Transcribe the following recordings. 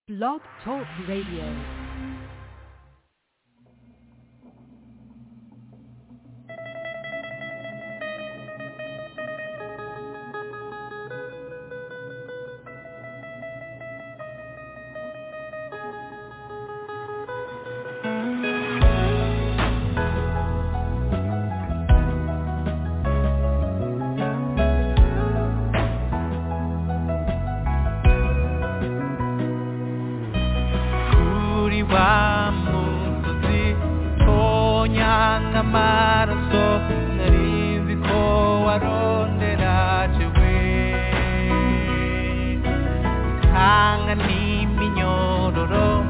Blog Talk Radio. 우리와 뭉쳤지 소양아 말았소 날 인디고 아론데 나지위 하나님이 여로로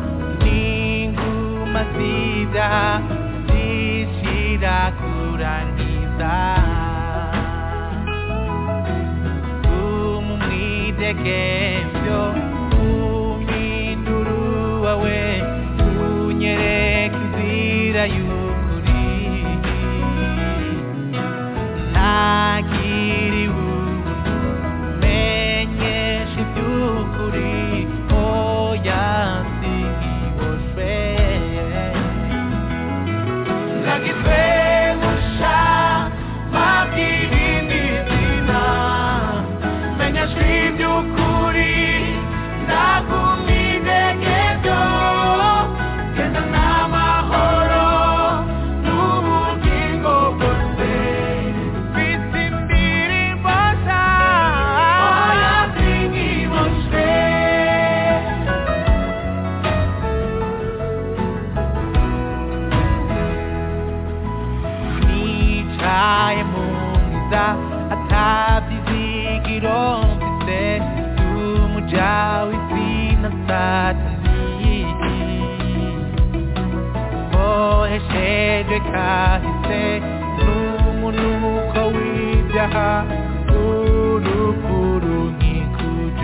닝구마시다 지시라 구란이다 Umumi de kempio, umi duruawe, unyere kizira yukuri. Nakiri ubu, menye shitukuri, oyansi iboshwe. Yeah. 미차의 몸이다 아타비지기로 빛에 두무자위 지나다더니 보혜세를 가히세 눈물로 거위자하 우르구릉이 구제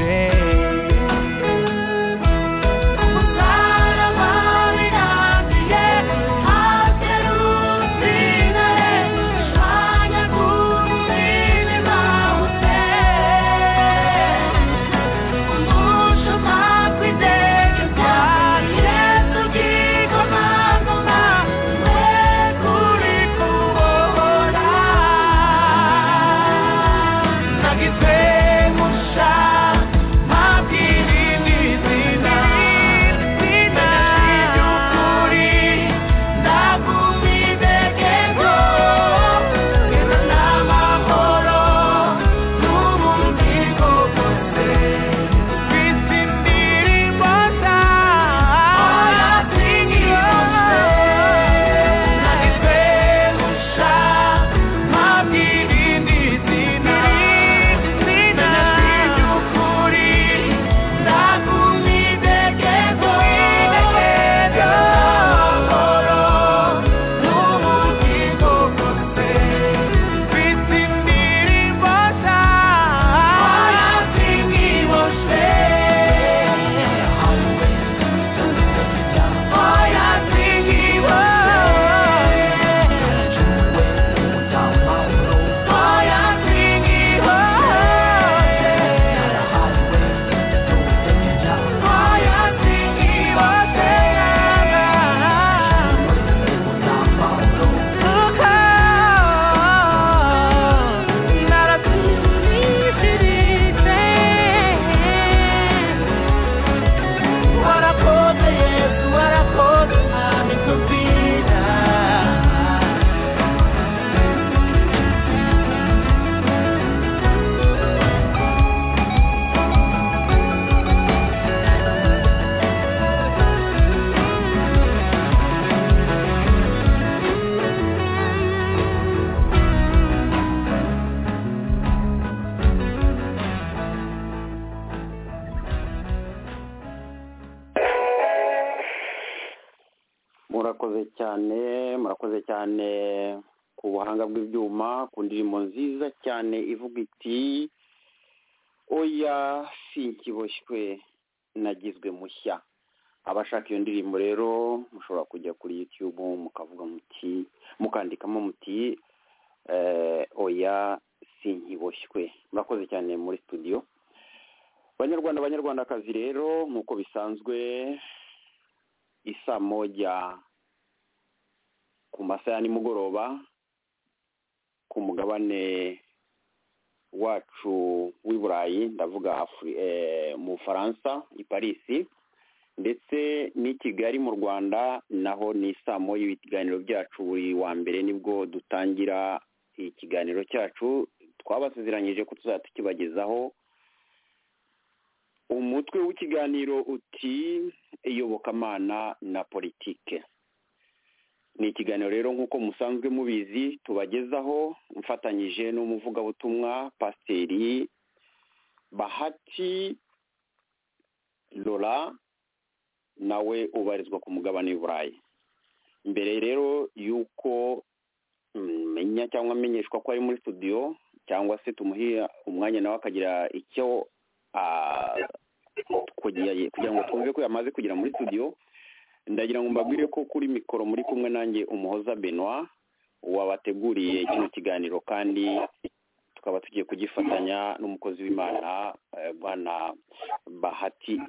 murakoze cyane murakoze cyane ku buhanga bw'ibyuma ku ndirimbo nziza cyane ivuga iti oya sinkiboshywe nagizwe mushya abashaka iyo ndirimbo rero mushobora kujya kuri yutube mukavuga muti mukandikamo muti eh, oya sinkiboshywe murakoze cyane muri studio banyarwanda banyarwandakazi rero nk'uko bisanzwe isaa moja ku masaha ya nimugoroba ku mugabane wacu w'i burayi ndavuga Afri- eh, mu bufaransa i parisi ndetse n'i kigali mu rwanda naho ni isaa moya ibiganiro byacu buri wa mbere nibwo dutangira ikiganiro cyacu twabasezeranyije ko tuzajya tukibagezaho umutwe w'ikiganiro uti iyobokamana na politike ni ikiganiro rero nk'uko musanzwe mubizi tubagezaho mfatanyije n'umuvugabutumwa pasiteri bahati lora nawe ubarizwa ku mugabane w'i burayi mbere rero y'uko menya cyangwa amenyeshwa ko ari muri studio cyangwa se tumuhiye umwanya nawe akagira icyo ah, kugira kugira ngo twumve ko yamaze kugera muri studio ndagira ngo mbabwire ko kuri mikoro muri kumwe nanjye umuhoza benoit wabateguriye kino kiganiro kandi tukaba tugiye kugifatanya n'umukozi w'imana eh, bwana bahati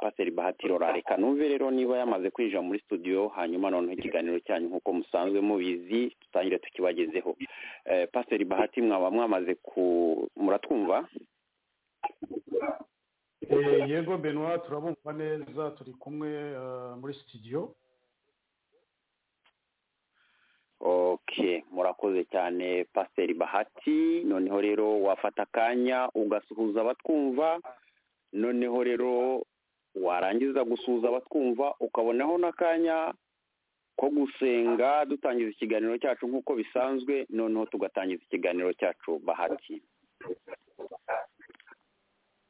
paseri bahati lora reka numve rero niba yamaze kwinjira muri studio hanyuma noneho ikiganiro cyanyu nk'uko musanzwe mubizi dutangire tukibagezeho Eh, paseri bahati mwaba mwamaze ku muratwumva Eh, yego benwa turabumva neza turi kumwe eh, muri sitidiyo ok murakoze cyane pasiteri bahati noneho rero wafata akanya ugasuhuza abatwumva noneho rero warangiza gusuhuza abatwumva ukabonaho n'akanya ko gusenga dutangiza ikiganiro cyacu nk'uko bisanzwe noneho tugatangiza ikiganiro cyacu bahati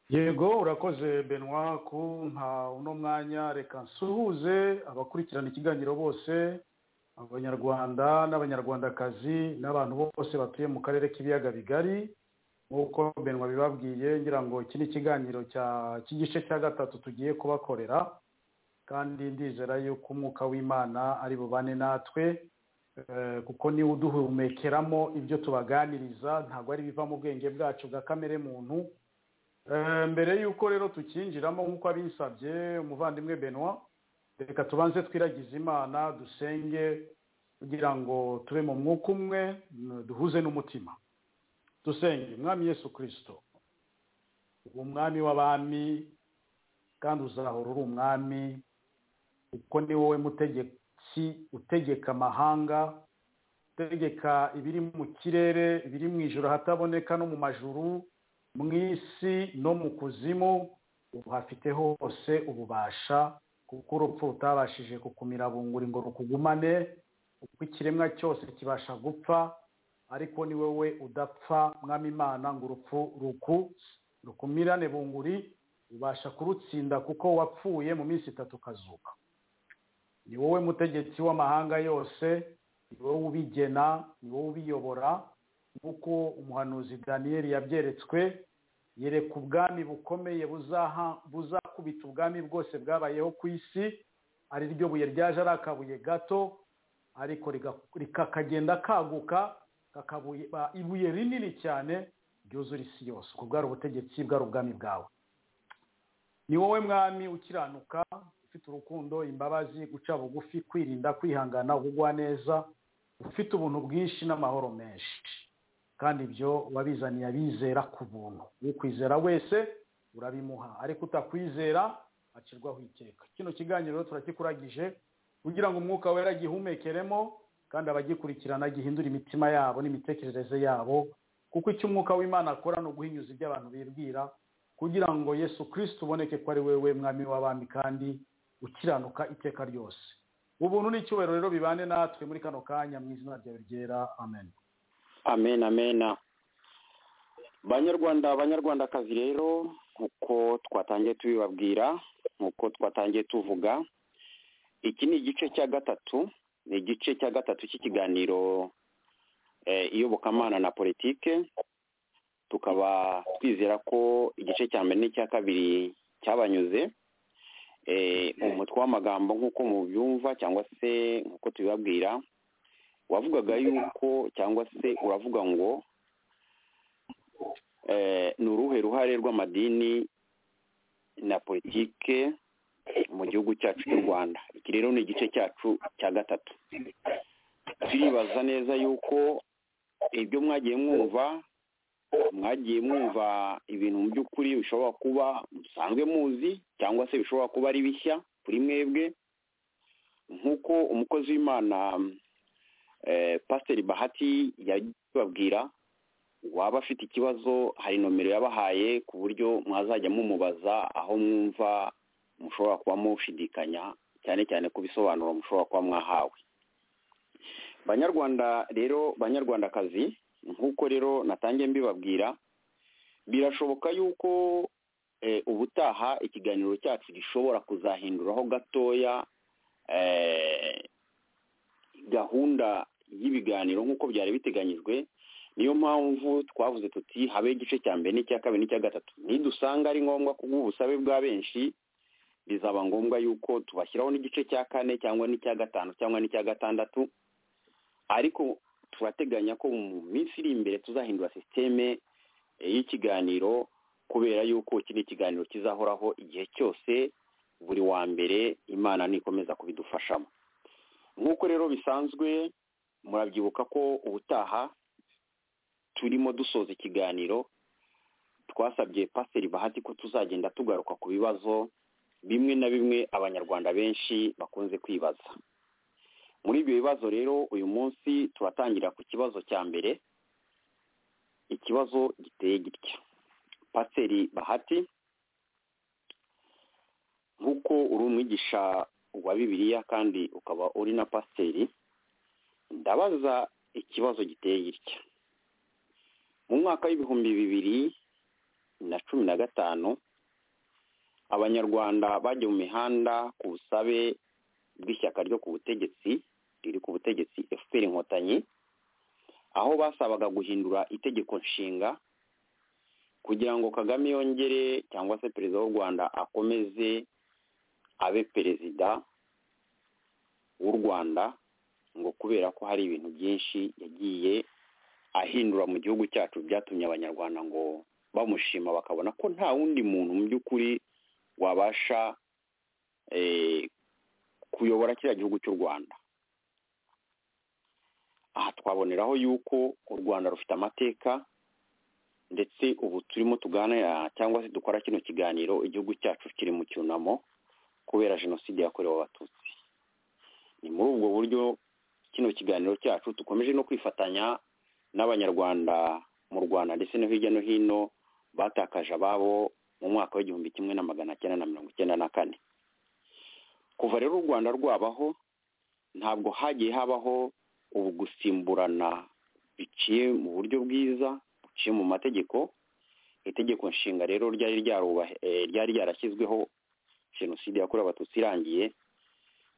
yego urakoze benwa kumpa uno mwanya reka nsuhuze abakurikirana ikiganiro bose abanyarwanda n'abanyarwandakazi n'abantu bose batuye mu karere k'ibiyaga bigari nk'uko benwa bibabwiye ngira ngo iki ni ikiganiro cya- cy'igice cya gatatu tugiye kubakorera kandi ndizera yuko umwuka w'imana ari bubane natwe Eh, kuko niwe uduhumekeramo ibyo tubaganiriza ntabwo ari ibiva mu bwenge bwacu bwa kamere muntu Eh, mbere y'uko rero tukinjiramo nk'uko abinsabye umuvandimwe benwa reka tubanze twiragize imana dusenge kugira ngo tube mu mwuka umwe mm, duhuze n'umutima dusenge mwami yesu kirisito umwami w'abami kandi uzahora uri umwami kuko ni wowe mutegetsi utegeka amahanga utegeka ibiri mu kirere ibiri mu ijoro ahataboneka no mu majuru mu isi no mu kuzimu uhafite hose ububasha kuko urupfu rutabashije kukumira bunguri ngo rukugumane uko ikiremwa cyose kibasha gupfa ariko ni wowe udapfa mwami imana ngo urupfu ruku rukumirane bunguri ubasha kurutsinda kuko wapfuye mu minsi itatu ukazuka ni wowe mutegetsi w'amahanga yose ni wowe ubigena ni wowe ubiyobora nk'uko umuhanuzi daniyeli yabyeretswe yereka ubwami bukomeye buzaha- buzakubita ubwami bwose bwabayeho ku isi ari ryo buye ryaje ari akabuye gato ariko riga- rikakagenda kaguka kakaba ibuye rinini cyane ryuzura isi yose ubwo bwari ubutegetsi bwari ubwami bwawe ni wowe mwami ukiranuka ufite urukundo imbabazi guca bugufi kwirinda kwihangana kugwa neza ufite ubuntu bwinshi n'amahoro menshi kandi ibyo wabizaniye abizera ku buntu ukwizera wese urabimuha ariko utakwizera acirwaho iteka kino kiganiro rero turakikuragije kugira ngo umwuka wera agihumekeremo kandi abagikurikirana agihindure imitima yabo n'imitekerereze yabo kuko icyo umwuka w'imana akora ni uguhinyuza ibyo abantu bibwira kugira ngo yesu kirisiti uboneke ko ari wowe mwami w'abami kandi ukiranuka iteka ryose ubuntu n'icyubahiro rero bibane natwe muri kano kanya mu izina ryawe ryera amen amen amen banyarwanda banyarwandakazi rero nk'uko twatangiye tubibabwira nk'uko twatangiye tuvuga iki ni igice cya gatatu ni igice cya gatatu cy'ikiganiro eh, iyobokamana na politike tukaba twizera ko igice cya mbere n'icya kabiri cyabanyuze Eh, umutwe w'amagambo nk'uko mubyumva cyangwa se nk'uko tubibabwira wavugaga yuko cyangwa se uravuga ngo eh, ni uruhe ruhare rw'amadini na politike mu gihugu cyacu cy'u rwanda iki rero ni igice cyacu cya gatatu turibaza neza yuko ibyo mwagiye mwumva mwagiye mwumva ibintu mu by'ukuri bishobora kuba musanzwe muzi cyangwa se bishobora kuba ari bishya kuri mwebwe nk'uko umukozi w'imana pasiteri bahati yabibabwira waba afite ikibazo hari nomero yabahaye ku buryo mwazajya mumubaza aho mwumva mushobora kuba mushidikanya cyane cyane ku bisobanuro mushobora kuba mwahawe banyarwanda rero banyarwandakazi nk'uko rero natangiye mbibabwira birashoboka yuko ubutaha ikiganiro cyacu gishobora kuzahinduraho gatoya gahunda y'ibiganiro nk'uko byari biteganyijwe niyo mpamvu twavuze tuti habe igice cya mbere n'icya kabiri n'icya gatatu nidusanga ari ngombwa kubw'ubusabe bwa benshi bizaba ngombwa yuko tubashyiraho n'igice cya kane cyangwa n'icya gatanu cyangwa n'icya gatandatu ariko turateganya ko mu minsi iri imbere tuzahindura sisiteme y'ikiganiro kubera yuko iki ni ikiganiro kizahoraho igihe cyose buri wa mbere imana nikomeza kubidufashamo nk'uko rero bisanzwe murabyibuka ko ubutaha turimo dusoza ikiganiro twasabye pasiteri bahati ko tuzagenda tugaruka ku bibazo bimwe na bimwe abanyarwanda benshi bakunze kwibaza muri ibyo bibazo rero uyu munsi turatangira ku kibazo cya mbere ikibazo giteye gitya pasiteri bahati nk'uko uri umwigisha wa bibiliya kandi ukaba uri na pasiteri ndabaza ikibazo giteye gitya mu mwaka w'ibihumbi bibiri na cumi na gatanu abanyarwanda bajya mu mihanda ku busabe bw'ishyaka ryo ku butegetsi riri ku butegetsi efuperi inkotanyi aho basabaga guhindura itegeko nshinga kugira ngo kagame yongere cyangwa se perezida w'u rwanda akomeze abe perezida w'u rwanda ngo kubera ko hari ibintu byinshi yagiye ahindura mu gihugu cyacu byatumye abanyarwanda ngo bamushima bakabona ko nta wundi muntu mu by'ukuri wabasha kuyobora kiriya gihugu cy'u rwanda aha twaboneraho yuko u rwanda rufite amateka ndetse ubu turimo tuganira cyangwa se dukora kino kiganiro igihugu cyacu kiri mu cyunamo kubera jenoside yakorewe abatutsi ni muri ubwo buryo kino kiganiro cyacu dukomeje no kwifatanya n'abanyarwanda mu rwanda ndetse no hirya no hino batakaje ababo mu mwaka w'igihumbi kimwe na magana cyenda na mirongo icyenda na kane kuva rero u rwanda rwabaho ntabwo hagiye habaho ubu gusimburana biciye mu buryo bwiza buciye mu mategeko itegeko nshinga rero ryari ryarashyizweho jenoside yakorewe abatutsi irangiye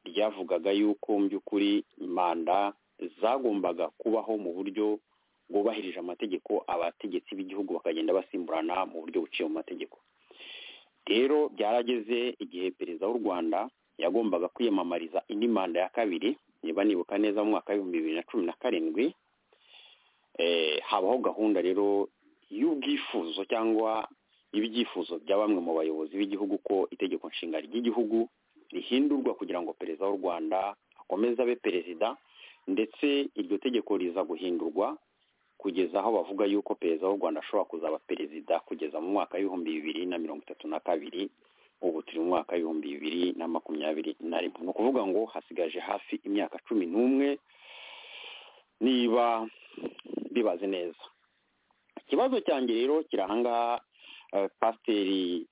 ryavugaga yuko mu by'ukuri manda zagombaga kubaho mu buryo bwubahirije amategeko abategetsi b'igihugu bakagenda basimburana mu buryo buciye mu mategeko rero byarageze igihe perezida w'u rwanda yagombaga kwiyamamariza indi manda ya kabiri niba nibuka neza mu mwaka w'ibihumbi bibiri na cumi na karindwi habaho gahunda rero y'ubwifuzo cyangwa y'ibyifuzo bya bamwe mu bayobozi b'igihugu ko itegeko nshinga ry'igihugu rihindurwa kugira ngo perezida w'u rwanda akomeze abe perezida ndetse iryo tegeko riza guhindurwa kugeza aho bavuga yuko perezida w'u rwanda ashobora kuzaba perezida kugeza mu mwaka w'ibihumbi bibiri na mirongo itatu na kabiri ubu turi mu mwaka w'ibihumbi bibiri na makumyabiri na rimwe ni ukuvuga ngo hasigaje hafi imyaka cumi n'umwe niba bibaze neza ikibazo cyanjye rero kirahangaha pasiteri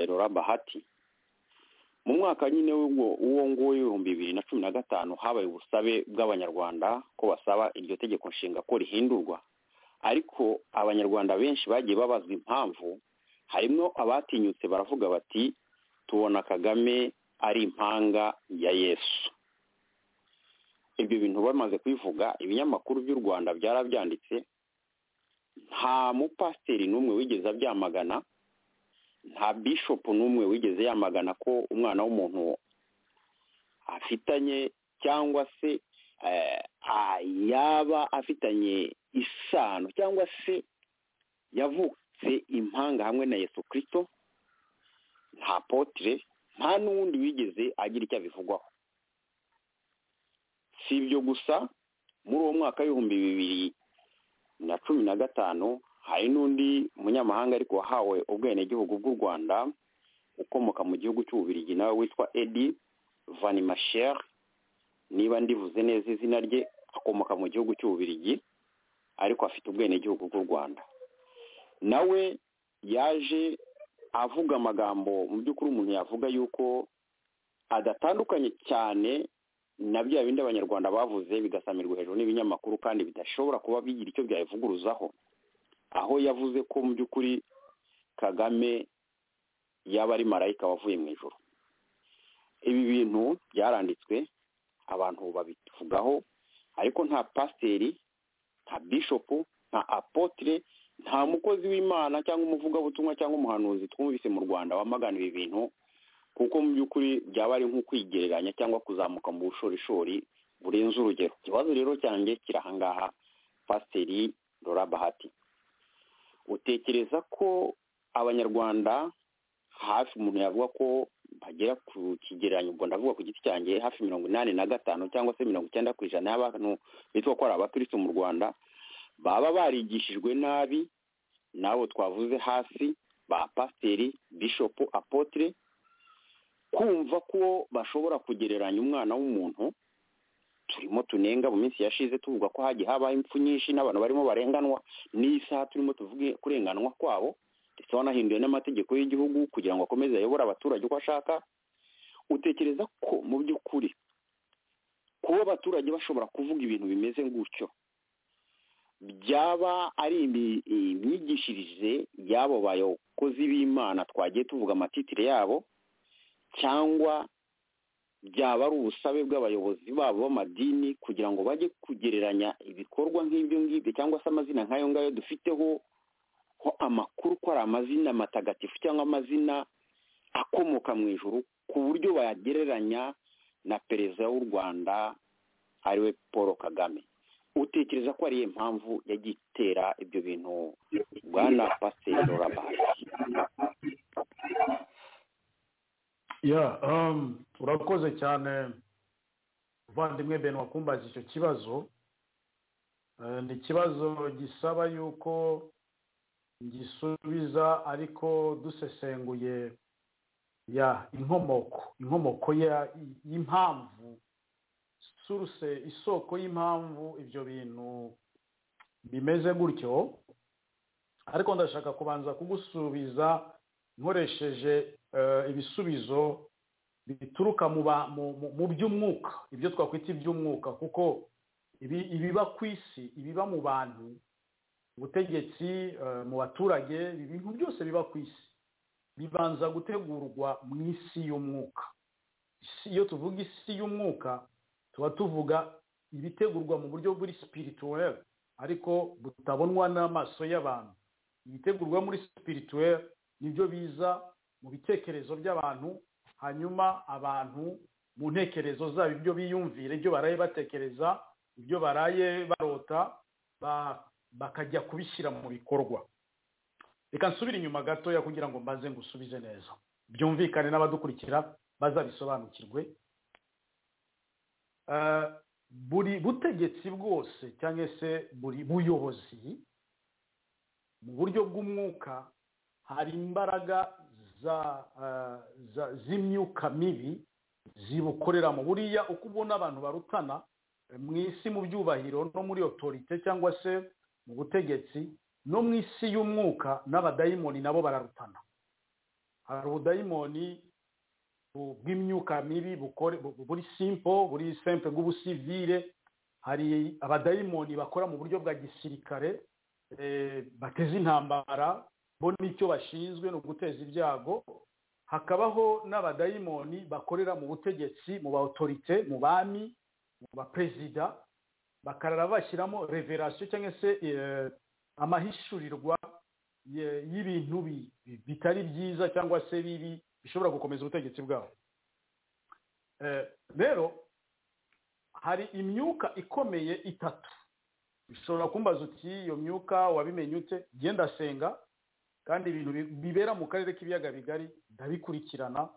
rora bahati mu mwaka nyine w'uwo nguwo w'ibihumbi bibiri na cumi na gatanu habaye ubusabe bw'abanyarwanda ko basaba iryo tegeko nshinga ko rihindurwa ariko abanyarwanda benshi bagiye babazwa impamvu harimo abatinyutse baravuga bati tubona kagame ari impanga ya yesu ibyo bintu bamaze kubivuga ibinyamakuru by'u rwanda byarabyanditse nta mupasiteri n'umwe wigeze abyamagana nta bishopu n'umwe wigeze yamagana ko umwana w'umuntu afitanye cyangwa se yaba afitanye isano cyangwa se yavutse impanga hamwe na yesu kirisito nta potire nta n'uwundi wigeze agira icyo abivugwaho si ibyo gusa muri uwo mwaka w'ibihumbi bibiri na cumi na gatanu hari n'undi munyamahanga ariko wahawe ubwenegihugu bw'u rwanda ukomoka mu gihugu cy'ububirigi nawe witwa edi vanimashere niba ndivuze neza izina rye akomoka mu gihugu cy'ububirigi ariko afite ubwenegihugu bw'u rwanda nawe yaje avuga amagambo mu by'ukuri umuntu yavuga yuko adatandukanye cyane na bya bindi abanyarwanda bavuze bigasamirwa hejuru n'ibinyamakuru kandi bidashobora kuba bigira icyo byabivuguruzaho aho yavuze ko mu by'ukuri kagame yaba ari marayika wavuye mu ijoro ibi bintu byaranditswe abantu babivugaho ariko nta pasiteri nta bishopu nta apotire nta mukozi w'imana cyangwa umuvugabutumwa cyangwa umuhanuzi twumvise mu rwanda wamagana ibi bintu kuko mu by'ukuri byaba ari nko kwigereranya cyangwa kuzamuka mu bushorishori burenze urugero ikibazo rero cyanjye kiri ahangaha pasiteri Laura bahati utekereza ko abanyarwanda hafi umuntu yavuga ko bagera ku kigereranyo ubwo ndavuga ku giti cyanjye hafi mirongo inani na gatanu cyangwa se mirongo icyenda ku ijana y'abantu bitwa ko ari abakirisitu mu rwanda baba barigishijwe nabi n'abo twavuze hasi ba pasiteri bishopu apotire kumva ko bashobora kugereranya umwana w'umuntu turimo tunenga mu minsi yashize tuvuga ko hagiye habaho impfu nyinshi n'abantu barimo barenganwa n'isaha turimo tuvuge kurenganwa kwabo ndetse wanahinduye n'amategeko y'igihugu kugira ngo akomeze ayobore abaturage uko ashaka utekereza ko mu by'ukuri kuba abaturage bashobora kuvuga ibintu bimeze gutyo byaba ari imyigishirize y'abo bayokozi b'imana twagiye tuvuga amatitire yabo cyangwa byaba ari ubusabe bw'abayobozi babo b'amadini kugira ngo bajye kugereranya ibikorwa nk'ibyo ngibyo cyangwa se amazina nk'ayo ngayo dufiteho ko amakuru ko ari amazina matagatifu cyangwa amazina akomoka mu ijoro ku buryo bayagereranya na perezida w'u rwanda ariwe paul kagame utekereza ko ariyo mpamvu yagiye itera ibyo bintu bwana pasiteri rabasi ya urakoze cyane muvandimwe bene wakumbaza icyo kibazo ni ikibazo gisaba yuko gisubiza ariko dusesenguye ya inkomoko inkomoko y'impamvu suruse isoko y'impamvu ibyo bintu bimeze gutyo ariko ndashaka kubanza kugusubiza nkoresheje ibisubizo bituruka mu by'umwuka ibyo twakwita iby'umwuka kuko ibiba ku isi ibiba mu bantu ubutegetsi mu baturage ibintu byose biba ku isi bibanza gutegurwa mu isi y'umwuka iyo tuvuga isi y'umwuka tuba tuvuga ibitegurwa mu buryo buri sipirituweri ariko butabonwa n'amaso y'abantu ibitegurwa muri sipirituweri nibyo biza mu bitekerezo by'abantu hanyuma abantu mu ntekerezo zabo ibyo biyumvira ibyo baraye batekereza ibyo baraye barota bakajya kubishyira mu bikorwa reka nsubire inyuma gatoya kugira ngo mbanze ngusubize neza byumvikane n'abadukurikira bazabisobanukirwe buri butegetsi bwose cyangwa se buri buyobozi mu buryo bw'umwuka hari imbaraga z'imyuka mibi zibukoreramo buriya uko ubona abantu barutana mu isi mu byubahiro no muri otorite cyangwa se mu butegetsi no mu isi y'umwuka n'abadayimoni nabo bararutana hari ubudayimoni bw'imyuka mibi buri simpo buri simple bw'ubusivire hari abadayimoni bakora mu buryo bwa gisirikare bateza intambara bo n'icyo bashinzwe ni uguteza ibyago hakabaho n'abadayimoni bakorera mu butegetsi mu ba otorite mu bami mu baperezida bakarara bashyiramo reverasiyo cyangwa se amahishurirwa y'ibintu bitari byiza cyangwa se bibi bishobora gukomeza ubutegetsi bwabo rero hari imyuka ikomeye itatu bishobora kumbaza uti iyo myuka wabimenye ute genda senga kandi ibintu bi- bibera mu karere k'ibiyaga bigari ndabikurikirana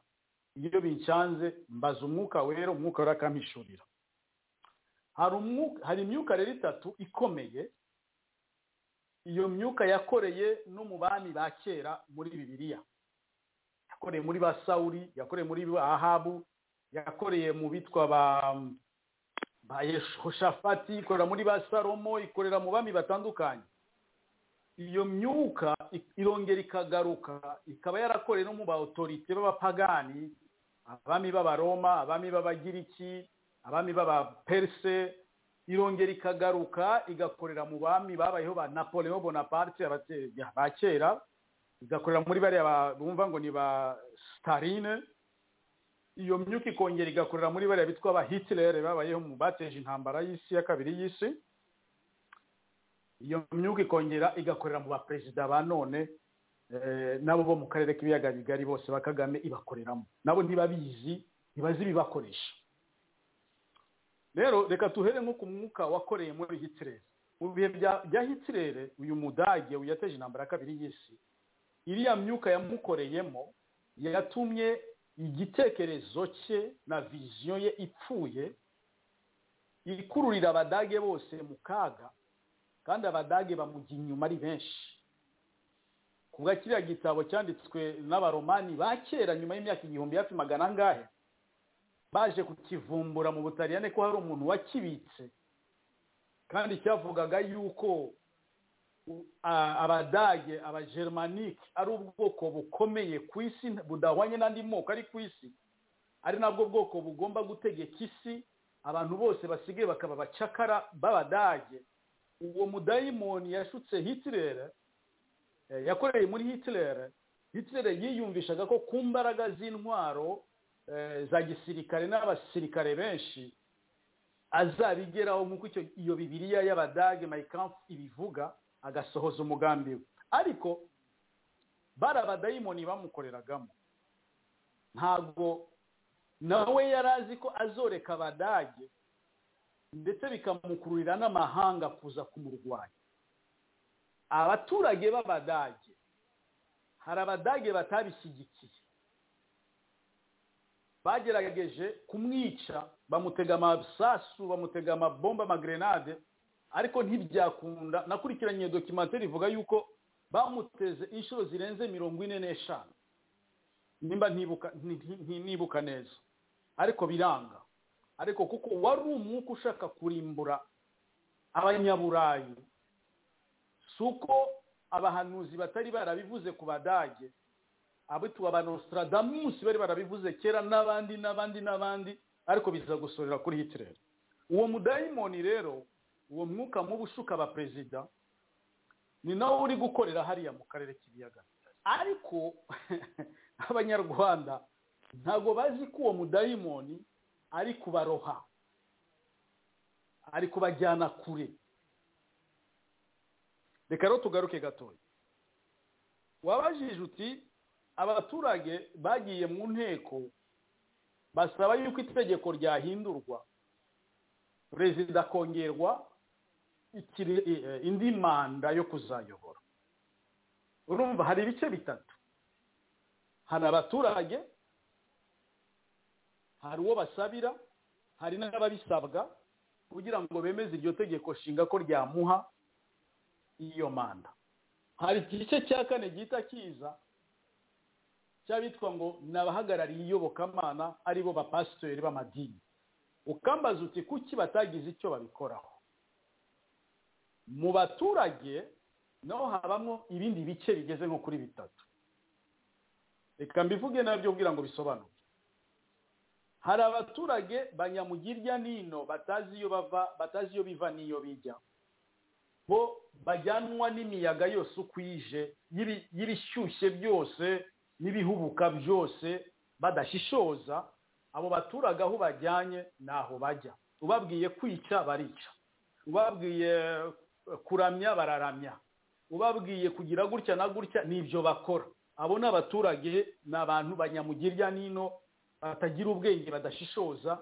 iyo bincanze mbaza umwuka wera umwuka wera akampishurira hari umwuka hari imyuka rero itatu ikomeye iyo myuka yakoreye no mu bami ba kera muri bibiliya yakoreye muri ba sawuri yakoreye muri ba ahabu yakoreye mu bitwa ba ba yeshoshafati ikorera muri ba salomo ikorera mu bami batandukanye iyo myuka i- irongera ikagaruka ikaba yarakoreye no mu ba otorite b'abapagani abami b'abaroma abami b'abagiriki abami b'abaperse irongera ikagaruka igakorera mu bami babayeho ba napoleon bonaparte abate- ba kera igakorera muri bariya ba- bumva ngo ni ba starine iyo myuka ikongera igakorera muri bariya bitwa ba hitilere babayeho mu bateje intambara y'isi ya kabiri y'isi iyo myuka ikongera igakorera mu baperezida ba none eh, nabo bo mu karere k'ibiyaga bigari bose ba kagame ibakoreramo nabo ntibabizi ntibazi ibibakoresha rero reka tuhere nko ku mwuka wakoreye muri hitirere mu bihe bya bya hitirere uyu mudage yateje intambara ya kabiri y'isi iriya myuka yamukoreyemo yatumye igitekerezo cye na viziyo ye ipfuye ikururira abadage bose mu kaga kandi abadage bamujya inyuma ari benshi kuba kiriya gitabo cyanditswe n'abaromani ba kera nyuma y'imyaka igihumbi hafi magana angahe baje kukivumbura mu butaliyane ko hari umuntu wakibitse kandi cyavugaga yuko u- a- abadage abagermanike ari ubwoko bukomeye ku isi budahwanye n'andi moko ari ku isi ari nabwo bwoko bugomba gutegeka isi abantu bose basigaye bakaba abacakara b'abadage uwo mudayimoni yashutse hitirere eh, yakoreye muri hitirere hitirere yiyumvishaga ko ku mbaraga z'intwaro eh, za gisirikare n'abasirikare benshi azabigeraho nk'uko icyo iyo bibiriya y'abadage mayikampu ibivuga agasohoza umugambi we ariko bari abadayimoni bamukoreragamo ntabwo nawe yari azi ko azoreka abadage ndetse bikamukururira n'amahanga kuza kumurwanya abaturage b'abadage hari abadage batabishyigikiye bagerageje kumwica bamutega amasasu bamutega amabomba amagrenade ariko ntibyakunda nakurikiranye iyo dokimateri ivuga yuko bamuteze inshuro zirenze mirongo ine n'eshanu nimba ntibuka nti- nti- nibuka neza ariko biranga ariko kuko wari umwuka ushaka kurimbura abanyaburayi si uko abahanuzi batari barabivuze ku badage abitwa ba nostradamus bari barabivuze kera n'abandi n'abandi n'abandi ariko biza gusorera kuri hitirere uwo mudayimoni rero uwo mwuka mubi ushuka abaperezida ni nawo uri gukorera hariya mu karere k'ibiyaga ariko abanyarwanda ntabwo bazi ko uwo mudayimoni ari kubaroha ari kubajyana kure reka rero tugaruke gatoya wabajije uti abaturage bagiye mu nteko basaba yuko itegeko ryahindurwa perezida akongerwa ikiri- eh, indi manda yo kuzayobora urumva hari ibice bitatu hari abaturage hari uwo basabira hari n'ababisabwa kugira ngo bemeze iryo tegeko nshinga ko ryamuha iyo manda hari igice cya kane gihita kiza cy'abitwa ngo ni abahagarariye iyobokamana ari bo bapasitori b'amadini ukambaza uti kuki batagize icyo babikoraho mu baturage naho habamo ibindi bice bigeze nko kuri bitatu reka mbivuge nabyo kugira ngo bisobanuke hari abaturage banyamugirya n'ino batazi iyo bava batazi iyo biva n'iyo bijya bo bajyanwa n'imiyaga yose uko ije y'ibi- y'ibishyushye byose n'ibihubuka byose badashishoza abo baturage aho bajyanye n'aho bajya ubabwiye kwica barica ubabwiye eh, kuramya bararamya ubabwiye kugira gutya na gutya n'ibyo bakora abo ni abaturage ni abantu banyamugirya n'ino batagira ubwenge badashishoza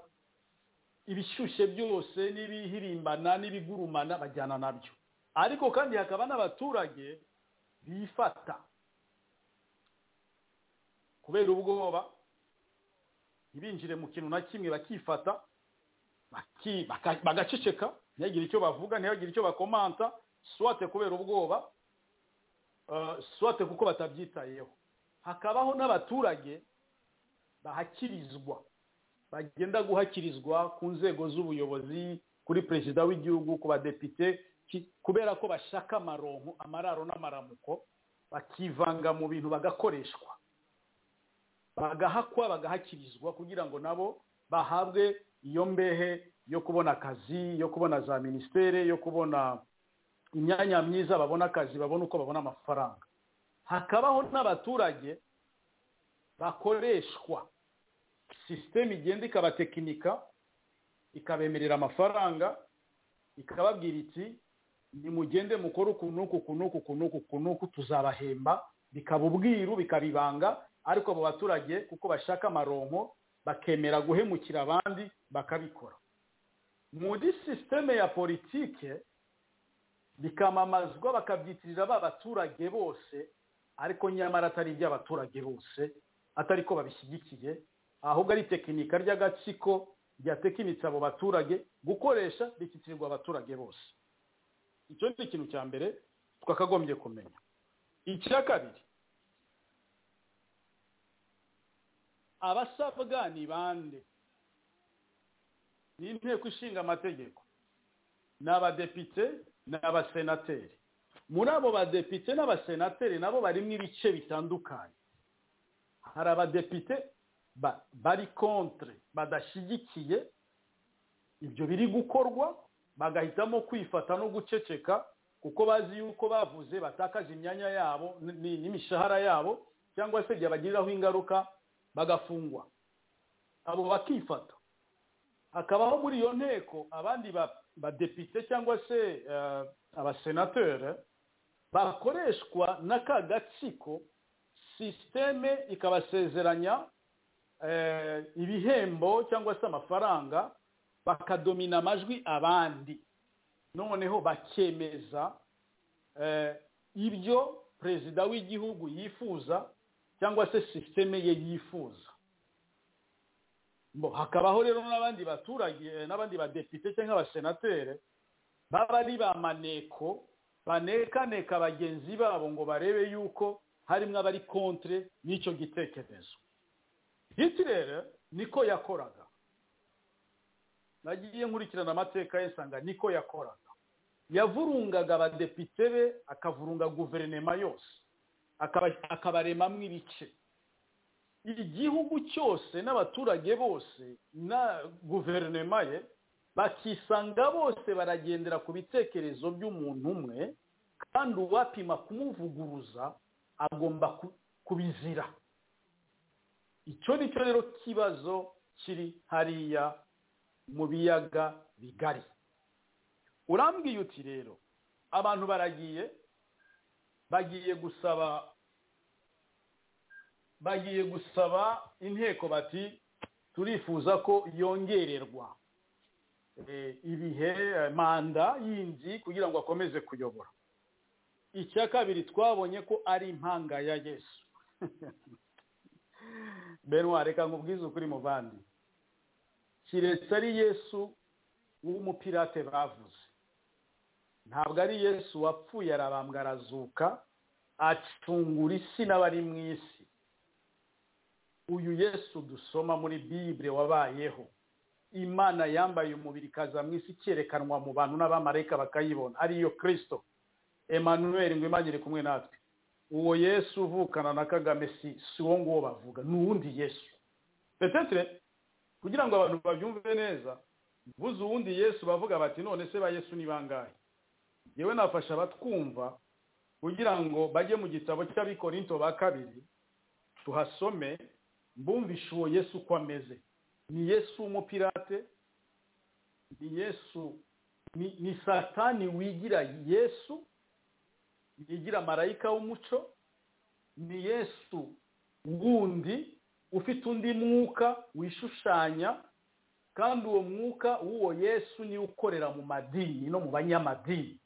ibishyushye byose n'ibihirimbana n'ibigurumana bajyana nabyo ariko kandi hakaba n'abaturage bifata kubera ubwoba ntibinjire mu kintu na kimwe bakifata baki- baka- bagaceceka ntihagire icyo bavuga ntihagire icyo bakomanta swate kubera ubwoba eh, swate kuko batabyitayeho hakabaho n'abaturage bahakirizwa bagenda guhakirizwa ku nzego z'ubuyobozi kuri perezida w'igihugu ku badepite ki- kubera ko bashaka amaronko amararo n'amaramuko bakivanga mu bintu bagakoreshwa bagahakwa bagahakirizwa kugira ngo nabo bahabwe iyo mbehe yo kubona akazi yo kubona za minisiteri yo kubona imyanya myiza babona akazi babona uko babona amafaranga hakabaho n'abaturage bakoreshwa sisiteme igenda ikabatekinika ikabemerera amafaranga ikababwira iti nimugende mukore uku n'uku uku n'uku uku n'uku uku n'uku tuzabahemba bikaba ubwiru bikaba ibanga ariko abo baturage kuko bashaka amaronko bakemera guhemukira abandi bakabikora muri sisiteme ya politike bikamamazwa bakabyitirira ba baturage bose ariko nyamara atari iby'abaturage bose atari ko babishyigikiye ahubwo ari tekinika ry'agatsiko ryatekinitse abo baturage gukoresha rishyikirirwa abaturage bose icyo ni ikintu cya mbere twakagombye kumenya icya kabiri abasabwa ni bande ni inteko ishinga amategeko ni abadepite ni abasenateri muri abo badepite n'abasenateri nabo barimo ibice bitandukanye hari abadepite ba- bari kontre badashyigikiye ibyo biri gukorwa bagahitamo kwifata no guceceka kuko bazi yuko bavuze batakaza imyanya yabo n- n- n'imishahara yabo cyangwa se byabagiriraho ingaruka bagafungwa abo bakifata hakabaho muri iyo nteko abandi ba- badepite cyangwa se eh, abasenateri bakoreshwa n'aka gatsiko sisiteme ikabasezeranya eh, ibihembo cyangwa se amafaranga bakadomina amajwi abandi noneho bakemeza eh, ibyo perezida w'igihugu yifuza cyangwa se sisiteme ye yifuza Bo, hakabaho rero n'abandi baturage eh, n'abandi badepite cyangwa abasenateri baba ari ba maneko banekaneka bagenzi babo ngo barebe yuko harimo abari kontre n'icyo gitekerezo hitirere niko yakoraga nagiye nkurikirana amateka ye nsanga niko yakoraga yavurungaga abadepite be akavurunga guverinoma yose akaba- akabaremamo ibice igihugu cyose n'abaturage bose na guverinoma ye bakisanga bose baragendera ku bitekerezo by'umuntu umwe kandi uwapima kumuvuguruza agomba ku- kubizira icyo ni cyo rero kibazo kiri hariya mu biyaga bigari urambwiye uti rero abantu baragiye bagiye gusaba bagiye gusaba inteko bati turifuza ko yongererwa eh, ibihe eh, manda yindi kugira ngo akomeze kuyobora icya kabiri twabonye ko ari impanga ya yesu benwa reka nkubwize ukuri mu bandi kiretse ari yesu w'umupirate bavuze ntabwo ari yesu wapfuye arabambwa arazuka acungura isi n'abari mu isi uyu yesu dusoma muri bibure wabayeho imana yambaye umubiri ikaza mu isi ikerekanwa mu bantu n'abamarayika bakayibona ariyo kirisito emanuweli ngo imana iri kumwe natwe uwo yesu uvukana na kagame si si uwo nguwo bavuga ni uwundi yesu petetre kugira ngo abantu babyumve neza buze uwundi yesu bavuga bati none se ba yesu ni bangahe yewe nafasha abatwumva kugira ngo bajye mu gitabo cy'abikorinto ba kabiri tuhasome mbumvishe uwo yesu uko ameze ni yesu w'umupirate ni yesu ni, ni satani wigira yesu yigira marayika w'umuco ni yesu wundi ufite undi mwuka wishushanya kandi uwo mwuka w'uwo yesu niwe ukorera mu madini no mu banyamadini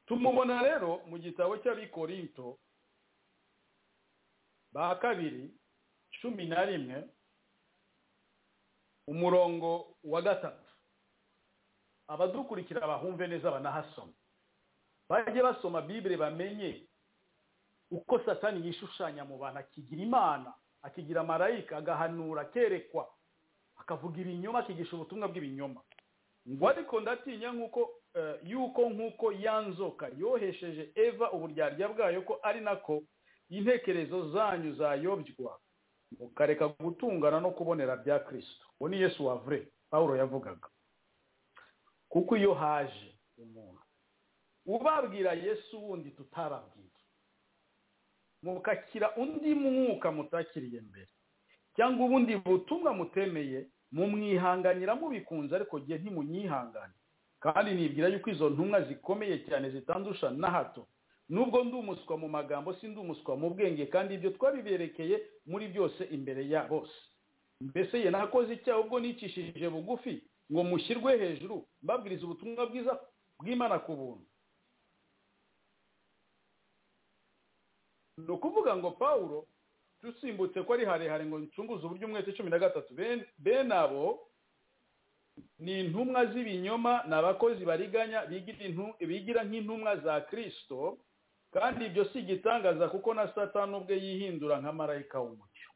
tumubona rero mu gitabo cy'abikorinto ba kabiri cumi na rimwe umurongo wa gatatu abadukurikira bahumve neza banahasoma bajye basoma bibire bamenye uko satani yishushanya mu bantu akigira imana akigira marayika agahanura akerekwa akavuga ibinyoma akigisha ubutumwa bw'ibinyoma ngo ariko ndatinya nk'uko yuko nk'uko yanzoka yohesheje eva uburyarya bwayo ko ari nako intekerezo zanyu zayobywa mukareka gutungana no kubonera bya kirisito uwo ni yesu wavure pawuro yavugaga kuko iyo haje umuntu ubabwira yesu wundi tutababwira mukakira undi mwuka mutakiriye mbere cyangwa ubundi butumwa mutemeye mumwihanganira mubikunze ariko gihe ntimunyihangane kandi nibwira yuko izo ntumwa zikomeye cyane zitandusha na hato nubwo ndi umuswa mu magambo si ndi umuswa mu bwenge kandi ibyo twabiberekeye muri byose imbere ya bose mbese ye nakoze icyaha ubwo nicishije bugufi ngo mushyirwe hejuru mbabwiriza ubutumwa bwiza bw'imana ku buntu ni ukuvuga ngo pawuro dusimbutse ko ari harehare ngo ncunguze uburyo umwete cumi na gatatu bene abo ni intumwa z'ibinyoma ni abakozi bariganya bigira nk'intumwa za kirisito kandi ibyo si igitangaza kuko na satani ubwe yihindura nka marayika w'umucyo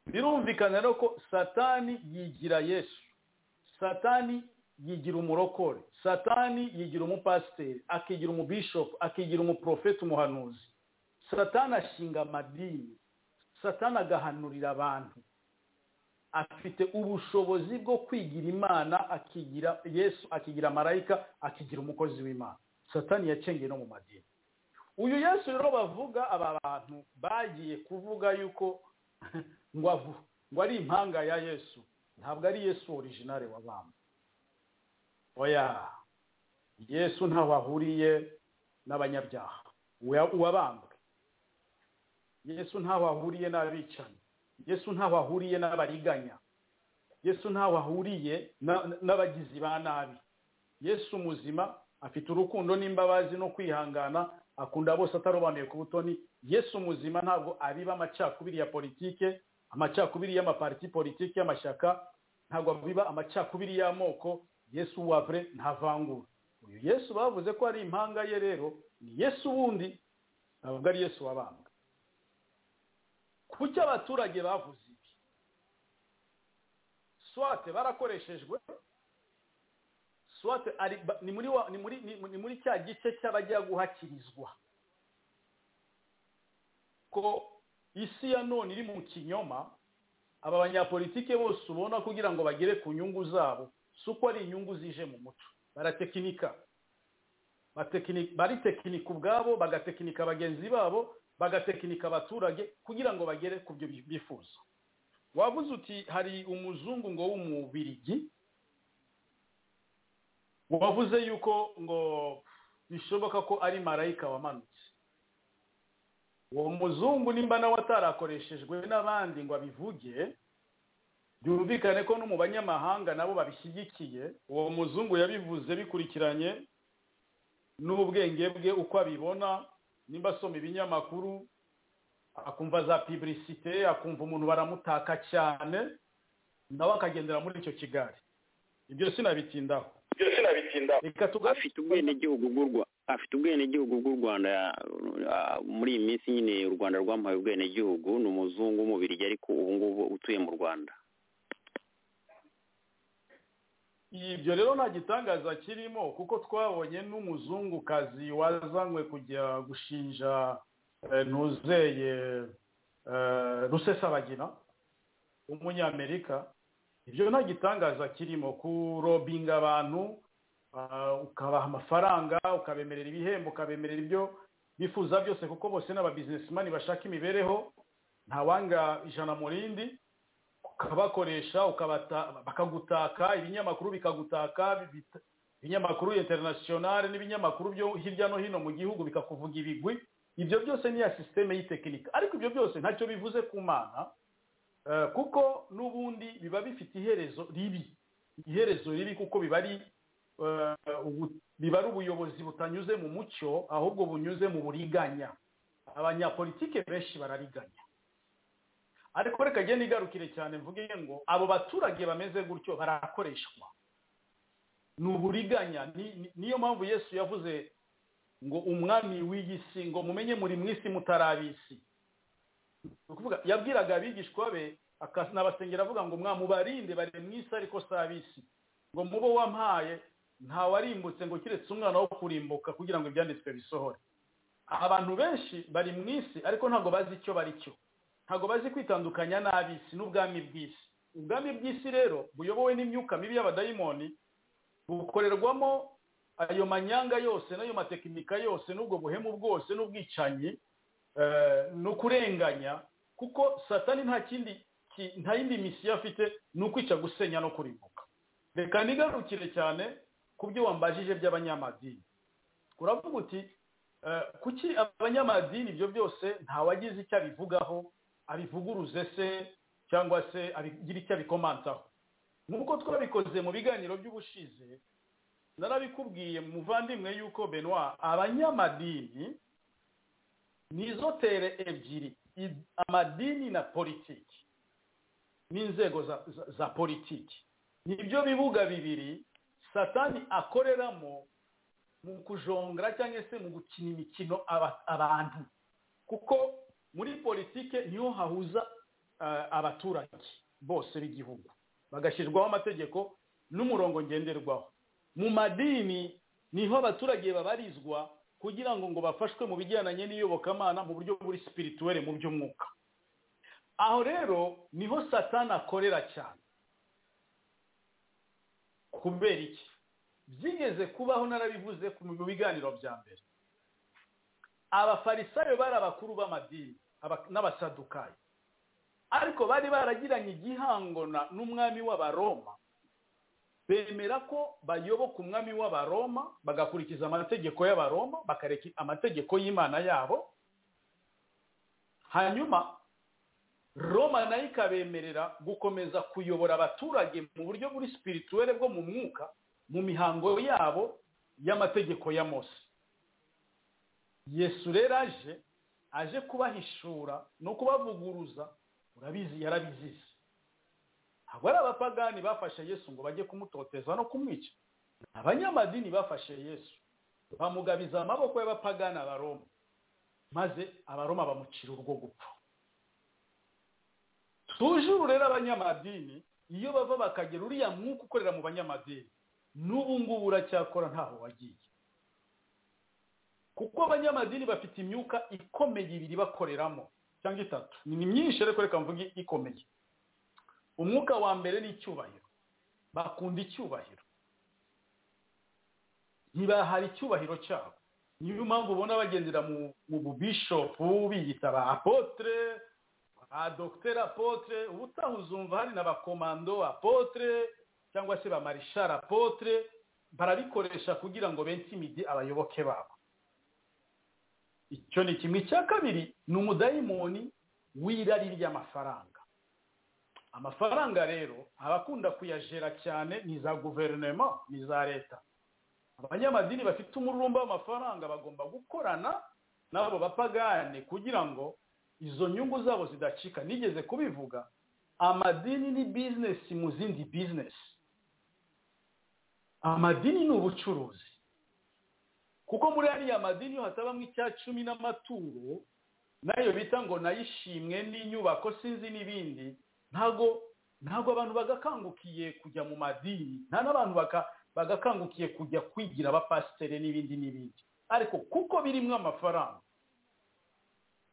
birumvikana rero ko satani yigira yesu satani yigira umurokore satani yigira umupasiteri akigira umubishopu akigira umuprofeti umuhanuzi satani ashinga amadini satani agahanurira abantu afite ubushobozi bwo kwigira imana akigira yesu akigira marayika akigira umukozi w'imana satani yacengeye no mu madini uyu yesu rero bavuga aba bantu bagiye kuvuga yuko ngo ngo ari impanga ya yesu ntabwo ari yesu orijinale w'abantu oya yesu ntaho ahuriye n'abanyabyaha uwabambwe yesu ntaho ahuriye n'abicanyi yesu ntaho ahuriye n'abariganya yesu ntaho ahuriye n'abagizi ba nabi yesu muzima afite urukundo n'imbabazi no kwihangana akunda bose atarobanuye ku butoni yesu muzima ntabwo abiba amacakubiri ya politike amacakubiri y'amapariti politike y'amashyaka ntabwo abiba amacakubiri y'amoko yesu wavure ntavangura uyu yesu bavuze ko ari impanga ye rero ni yesu wundi ntabwo ari yesu wabambwe kuki abaturage bavuze ibi swate barakoreshejwe swate ni muri cya gice cy'abajya guhakirizwa ko isi ya none iri mu kinyoma aba banyapolitike bose ubona kugira ngo bagere ku nyungu zabo si uko ari inyungu zije mu muco baratekinika baritekinika ubwabo bagatekinika bagenzi babo bagatekinika abaturage kugira ngo bagere ku byo bifuza wavuze uti hari umuzungu ngo w'umubirigi wavuze yuko ngo bishoboka ko ari marayika wamanutse uwo muzungu nimba nawe atarakoreshejwe n'abandi ngo abivuge byumvikane ko no mu banyamahanga nabo babishyigikiye uwo muzungu yabivuze bikurikiranye n'ubwenge bwe uko abibona nimba asoma ibinyamakuru akumva za piburisite akumva umuntu baramutaka cyane nawe akagendera muri icyo kigali ibyo sinabitindaho ibyo sinabitindaho afite ubwenegihugu afite ubwenegihugu bw'u rwanda muri iyi minsi nyine u rwanda rwamuhaye ubwenegihugu ni umuzungu w'umubirigi ariko ubu ngubu utuye mu rwanda ibyo rero nta gitangaza kirimo kuko twabonye n'umuzungukazi wazanywe kujya gushinja ntuzeye rusesabagina w'umunyamerika ibyo nta gitangaza kirimo kurobinga abantu ukabaha amafaranga ukabemerera ibihembo ukabemerera ibyo bifuza byose kuko bose ni ababizinesimani bashaka imibereho ntawanga ijana mu rindi ukabakoresha bakagutaka ibinyamakuru bikagutaka ibinyamakuru interinasiyonari n'ibinyamakuru byo hirya no hino mu gihugu bikakuvuga ibigwi ibyo byose ni ya sisiteme y'itekinika ariko ibyo byose ntacyo bivuze ku mana kuko n'ubundi biba bifite iherezo ribi iherezo ribi kuko biba ari biba ari ubuyobozi butanyuze mu mucyo ahubwo bunyuze mu buriganya abanyapolitike benshi barariganya ariko reka agenda igarukire cyane mvuge ngo abo baturage bameze gutyo barakoreshwa ni uburiganya ni- ni- niyo mpamvu yesu yavuze ngo umwami w'iyi si ngo mumenye muri mu isi mutarabisi ni ukuvuga yabwiraga abigishwa be akanabasengera avuga ngo mwamubarinde bari mu isi ariko si ab'isi ngo mubo wampaye ntawarimbutse ngo keretse umwana wo kurimbuka kugira ngo ibyanditswe bisohore abantu benshi bari mu isi ariko ntabwo bazi icyo bari cyo ntabwo bazi kwitandukanya n'ab'isi n'ubwami bw'isi ubwami bw'isi rero buyobowe n'imyuka mibi y'abadayimoni bukorerwamo ayo manyanga yose n'ayo matekinika yose n'ubwo buhemu bwose n'ubwicanyi eh, no kurenganya kuko satani nta kindi ki- nta yindi misiyo afite ni ukwica gusenya no kurimbuka reka nigarukire cyane ku byo wambajije by'abanyamadini uravuga uti eh, kuki abanyamadini ibyo byose ntawagize icyo abivugaho abivuguruze se cyangwa se abigira icyo abikomantaho nk'uko twabikoze mu biganiro by'ubushize narabikubwiye muvandimwe yuko benoit abanyamadini nizo tere ebyiri i- amadini na politiki n'inzego za, za, za politiki nibyo bibuga bibiri satani akoreramo mu kujongera cyangwa se mu gukina imikino aba- abantu kuko muri politike niho hahuza eh, abaturage bose b'igihugu bagashyirwaho amategeko n'umurongo ngenderwaho mu madini niho abaturage babarizwa kugira ngo ngo bafashwe mu bijyanye n'iyobokamana mu buryo buri sipirituwere mu by'umwuka aho rero niho satani akorera cyane kubera iki byigeze kubaho narabivuze ku- mu biganiro bya mbere abafarisayo bari abakuru b'amadini aba- n'abasadukayo ariko bari baragiranye igihango na- n'umwami w'abaroma bemera ko bayoboka umwami w'abaroma bagakurikiza amategeko y'abaroma bakareka amategeko y'imana yabo hanyuma roma nayo ikabemerera gukomeza kuyobora abaturage mu buryo buri sipirituwere bwo mu mwuka mu mihango yabo y'amategeko ya mose yesu rero aje aje kubahishura no kubavuguruza urabizi yarabizize ntabwo ari abapagani bafashe yesu ngo bajye kumutoteza no kumwica ni abanyamadini bafashe yesu bamugabiza amaboko y'abapagani abaroma maze abaroma bamucira urwo gupfa tujuru rero abanyamadini iyo bava bakagera uriya mwuka ukorera mu banyamadini n'ubu ngubu uracyakora ntaho wagiye kuko abanyamadini bafite imyuka ikomeye ibiri bakoreramo cyangwa itatu ni myinshi ariko reka mvuge ikomeye umwuka wa mbere ni icyubahiro bakunda icyubahiro ntibahara icyubahiro cyabo niyo mpamvu ubona bagendera mu, mu bubishopu biyita ba apotre ba docteur apotre ubutaha uzumva hari na ba komando apotre cyangwa se ba marishal apotre barabikoresha kugira ngo bensi imigi abayoboke babo icyo ni kimwe cya kabiri ni umudayimoni w'irari ry'amafaranga amafaranga rero abakunda kuyajera cyane ni za guverinoma ni za leta abanyamadini bafite umururumba w'amafaranga bagomba gukorana n'abo bapagane kugira ngo izo nyungu zabo zidacika nigeze kubivuga amadini ni bizinesi mu zindi bizinesi amadini ni ubucuruzi kuko muri ariya madini iyo hatabamo icya cumi n'amaturo nayo bita ngo nayishimwe n'inyubako sinzi n'ibindi ntago ntago abantu bagakangukiye kujya mu madini nta n'abantu baka- bagakangukiye kujya kwigira abapasiteri n'ibindi n'ibindi ariko kuko birimo amafaranga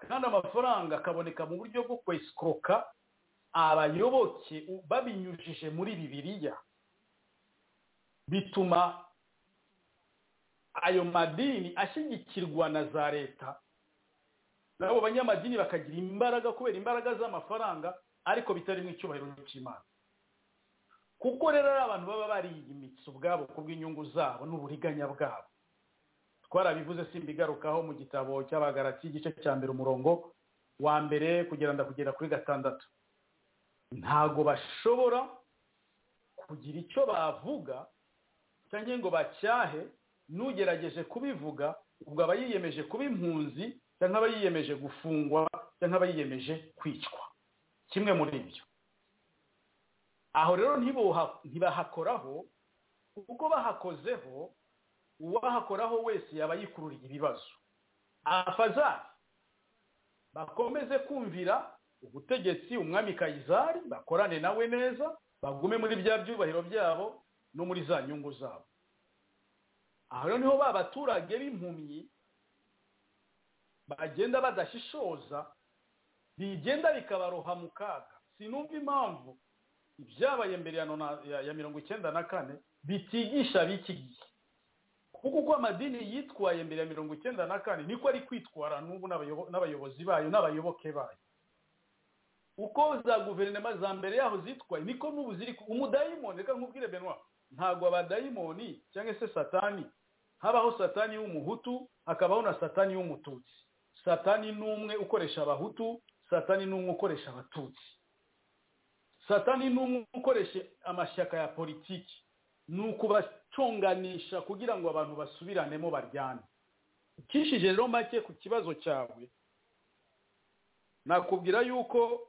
kandi amafaranga akaboneka mu buryo bwo kwesikoka abayoboke u- babinyujije muri bibiliya bituma ayo madini ashyigikirwa na za leta nabo banyamadini bakagira imbaraga kubera imbaraga z'amafaranga ariko bitarimo icyubahiro cy'imana kuko rero ari abantu baba bariyimitse ubwabo kubw'inyungu zabo n'uburiganya bwabo twarabivuze simbigarukaho mu gitabo cy'abagarati igice cya mbere umurongo wa mbere kugira ndakugera kuri gatandatu ntago bashobora kugira icyo bavuga cyangwa ngo bacyahe n'ugerageje kubivuga ubwo aba yiyemeje kuba impunzi cyangwa aba yiyemeje gufungwa cyangwa aba yiyemeje kwicwa kimwe muri ibyo aho rero ntibahakoraho kuko bahakozeho uwahakoraho wese yaba yikururiye ibibazo abafazari bakomeze kumvira ubutegetsi umwami kayizari bakorane nawe neza bagume muri bya byubahiro byabo no muri za nyungu zabo aha rero niho ba baturage b'impumyi bagenda badashishoza bigenda bikabaroha mu kaga sinumva impamvu ibyabaye mbere ya nona- ya- ya mirongo icyenda na kane bitigisha b'iki gihe kuko uko amadini yitwaye mbere ya mirongo icyenda na kane niko ari kwitwara n'ubu n'abayobo- n'abayobozi bayo n'abayoboke bayo uko za guverinoma za mbere yaho zitwaye niko n'ubu ziri ku- umudayimoni reka nkubwire benwa ntabwo abadayimoni cyangwa se satani habaho satani w'umuhutu hakabaho na satani w'umututsi satani ni umwe ukoresha abahutu satani ni umwe ukoresha abatutsi satani ni umwe ukoresha amashyaka ya politiki ni ukubaconganisha kugira ngo abantu basubiranemo baryane ukishije rero make ku kibazo cyawe nakubwira yuko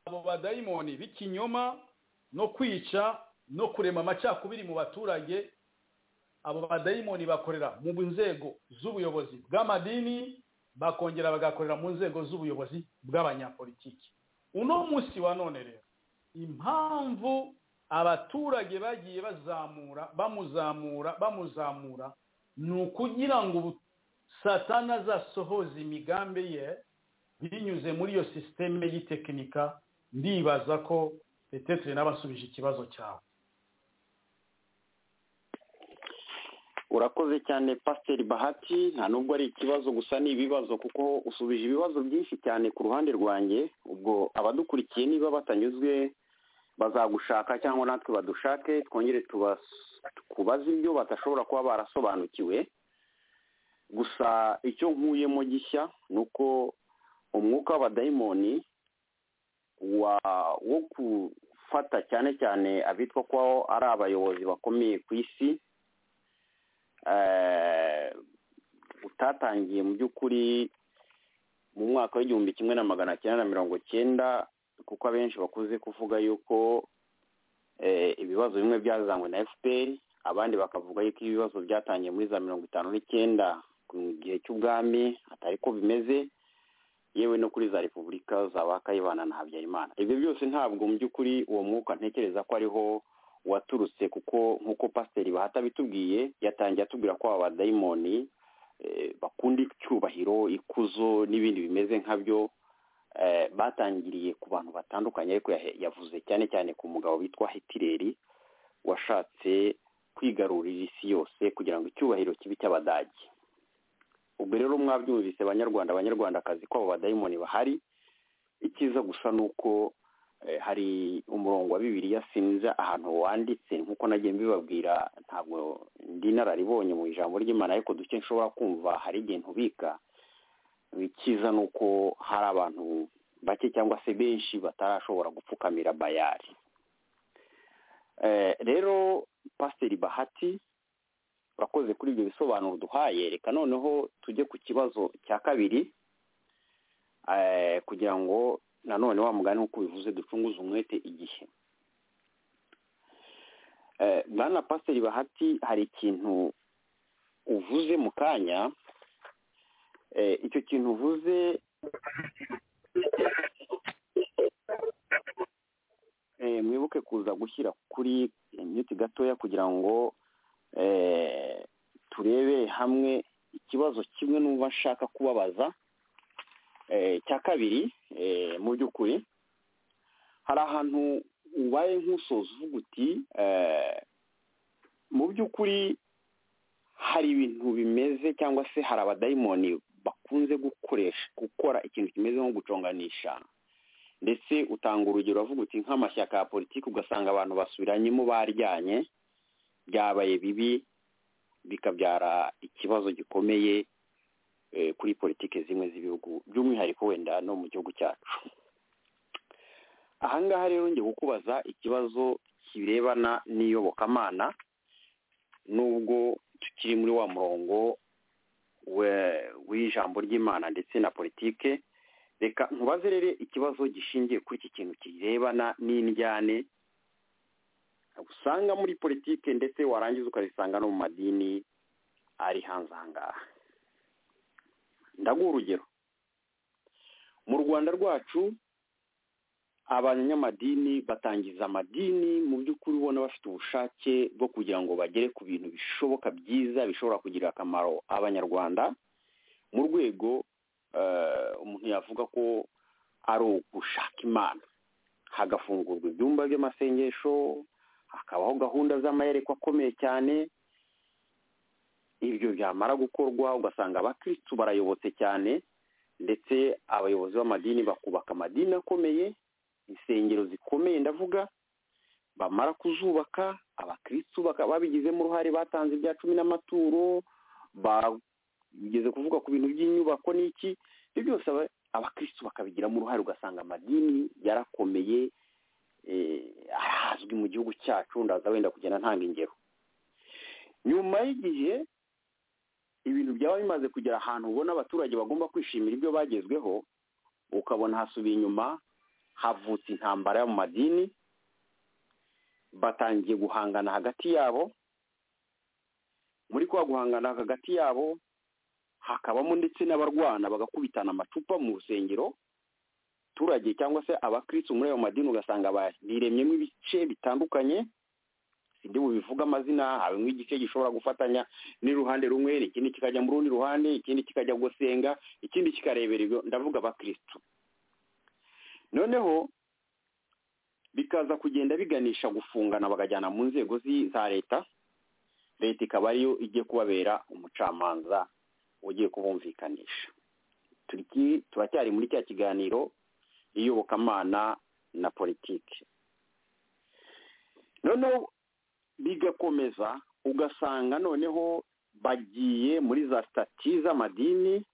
abo badayimoni b'ikinyoma no kwica no kurema amacakubiri mu baturage abo badayimoni bakorera mu nzego z'ubuyobozi bw'amadini bakongera bagakorera mu nzego z'ubuyobozi bw'abanyapolitiki uno munsi wa none rero impamvu abaturage bagiye bazamura bamuzamura bamuzamura ni ukugira ngo ubu- satani azasohoze imigambi ye binyuze muri iyo sisiteme y'itekinika ndibaza ko petetre n'abasubije ikibazo cyawe urakoze cyane pasiteri bahati nta nubwo ari ikibazo gusa ni ibibazo kuko usubije ibibazo byinshi cyane ku ruhande rwanjye ubwo abadukurikiye niba batanyuzwe bazagushaka cyangwa natwe badushake twongere tubas- tukubaze ibyo badashobora kuba barasobanukiwe gusa icyo nkuyemo gishya ni uko umwuka w'abadayimoni wa- wo gufata cyane cyane abitwa ko ari abayobozi bakomeye ku isi eh, utatangiye mu by'ukuri mu mwaka w'igihumbi kimwe na magana cyenda na mirongo cyenda kuko abenshi bakuze kuvuga yuko eh, ibibazo bimwe byazanywe na fpr abandi bakavuga yuko ibibazo byatangiye muri za mirongo itanu n'icyenda mu gihe cy'ubwami atari ko bimeze yewe no kuri za repubulika za ba kayibana na habyarimana ibyo byose ntabwo mu by'ukuri uwo mwuka ntekereza ko ariho waturutse kuko nk'uko pasiteri bahata bitubwiye yatangiye atubwira ko aba badayimoni eh, bakunda icyubahiro ikuzo n'ibindi bimeze nkabyo eh, batangiriye ku bantu batandukanye ariko yahe- yavuze cyane cyane ku mugabo witwa hitileri washatse kwigarurira isi yose kugira ngo icyubahiro kibe icy'abadage ubwo rero mwabyumvise banyarwanda abanyarwandakazi ko abo badayimoni bahari icyiza gusa ni uko eh, hari umurongo wa bibiliya sinzi ahantu wanditse nk'uko nagiye mbibabwira ntabwo ndi inararibonye mu ijambo ry'imana ariko duke nshobora kumva hari igihe ntubika icyiza ni uko hari abantu bake cyangwa se benshi batarashobora gupfukamira bayari Eh, rero pasiteri bahati urakoze kuri ibyo bisobanuro duhaye reka noneho tujye ku kibazo cya kabiri eh, kugira ngo nanone wa mugani nk'uko bivuze ducunguze umwete igihe Eh, bwana pasiteri bahati hari ikintu uvuze mu kanya eh, icyo kintu uvuze eh, mwibuke kuza gushyira kuri mute gatoya kugira ngo eh, turebere hamwe ikibazo kimwe numva nshaka kubabaza eh, cya kabiri eh, mu by'ukuri hari ahantu ubaye nk'usoza uvuga uti eh, mu by'ukuri hari ibintu bimeze cyangwa se hari abadayimoni bakunze gukoresha gukora ikintu kimeze nko guconganisha ndetse utanga urugero avuga uti nk'amashyaka ya politiki ugasanga abantu basubiranyemo baryanye byabaye bibi bikabyara ikibazo gikomeye eh, kuri politiki zimwe z'ibihugu by'umwihariko wenda no mu gihugu cyacu ahangaha rero ngiye kukubaza ikibazo kirebana n'iyobokamana nubwo tukiri muri wa murongo we- w'ijambo ry'imana ndetse na politike reka nkubaze rero ikibazo gishingiye kuri iki kintu kirebana n'indyane usanga muri politike ndetse warangiza ukazisanga no mu madini ari hanze aha ngaha ndaguha urugero mu rwanda rwacu abanyamadini batangiza amadini mu by'ukuri ubona bafite ubushake bwo kugira ngo bagere ku bintu bishoboka byiza bishobora kugirira akamaro abanyarwanda mu rwego eh, umuntu yavuga ko ari ugushaka imana hagafungurwa ibyumba by'amasengesho hakabaho gahunda z'amayerekwa akomeye cyane ibyo byamara gukorwa ugasanga abakirisitu barayobotse cyane ndetse abayobozi b'amadini bakubaka amadini akomeye insengero zikomeye ndavuga bamara kuzubaka abakirisitu baka- babigizemo uruhare batanze ibya cumi n'amaturo bageze kuvuga ku bintu by'inyubako n'iki ibyo byose aba- abakirisitu bakabigiramo uruhare ugasanga amadini yarakomeye eh, arazwi mu gihugu cyacu ndaza wenda kugenda ntanga ingero nyuma y'igihe ibintu byaba bimaze kugera ahantu ubona abaturage bagomba kwishimira ibyo bagezweho ukabona hasubiye inyuma havutse intambara yo mu madini batangiye guhangana hagati yabo muri kwa guhangana hagati yabo hakabamo ndetse n'abarwana bagakubitana amacupa mu rusengero abaturage cyangwa se abakirisitu muri ayo madini ugasanga biremyemo ibice bitandukanye sindi bubivuga amazina harimo igice gishobora gufatanya n'uruhande rumwe ikindi kikajya mu rundi ruhande ikindi kikajya gusenga ikindi kikarebera ibyo ndavuga abakirisitu noneho bikaza kugenda biganisha gufungana bakajyana mu nzego zi- za leta leta ikaba ariyo igiye kubabera umucamanza ugiye kubumvikanisha Turiki- turacyari muri cya kiganiro iyobokamana na politiki noneho bigakomeza ugasanga noneho bagiye muri za sitati z'amadini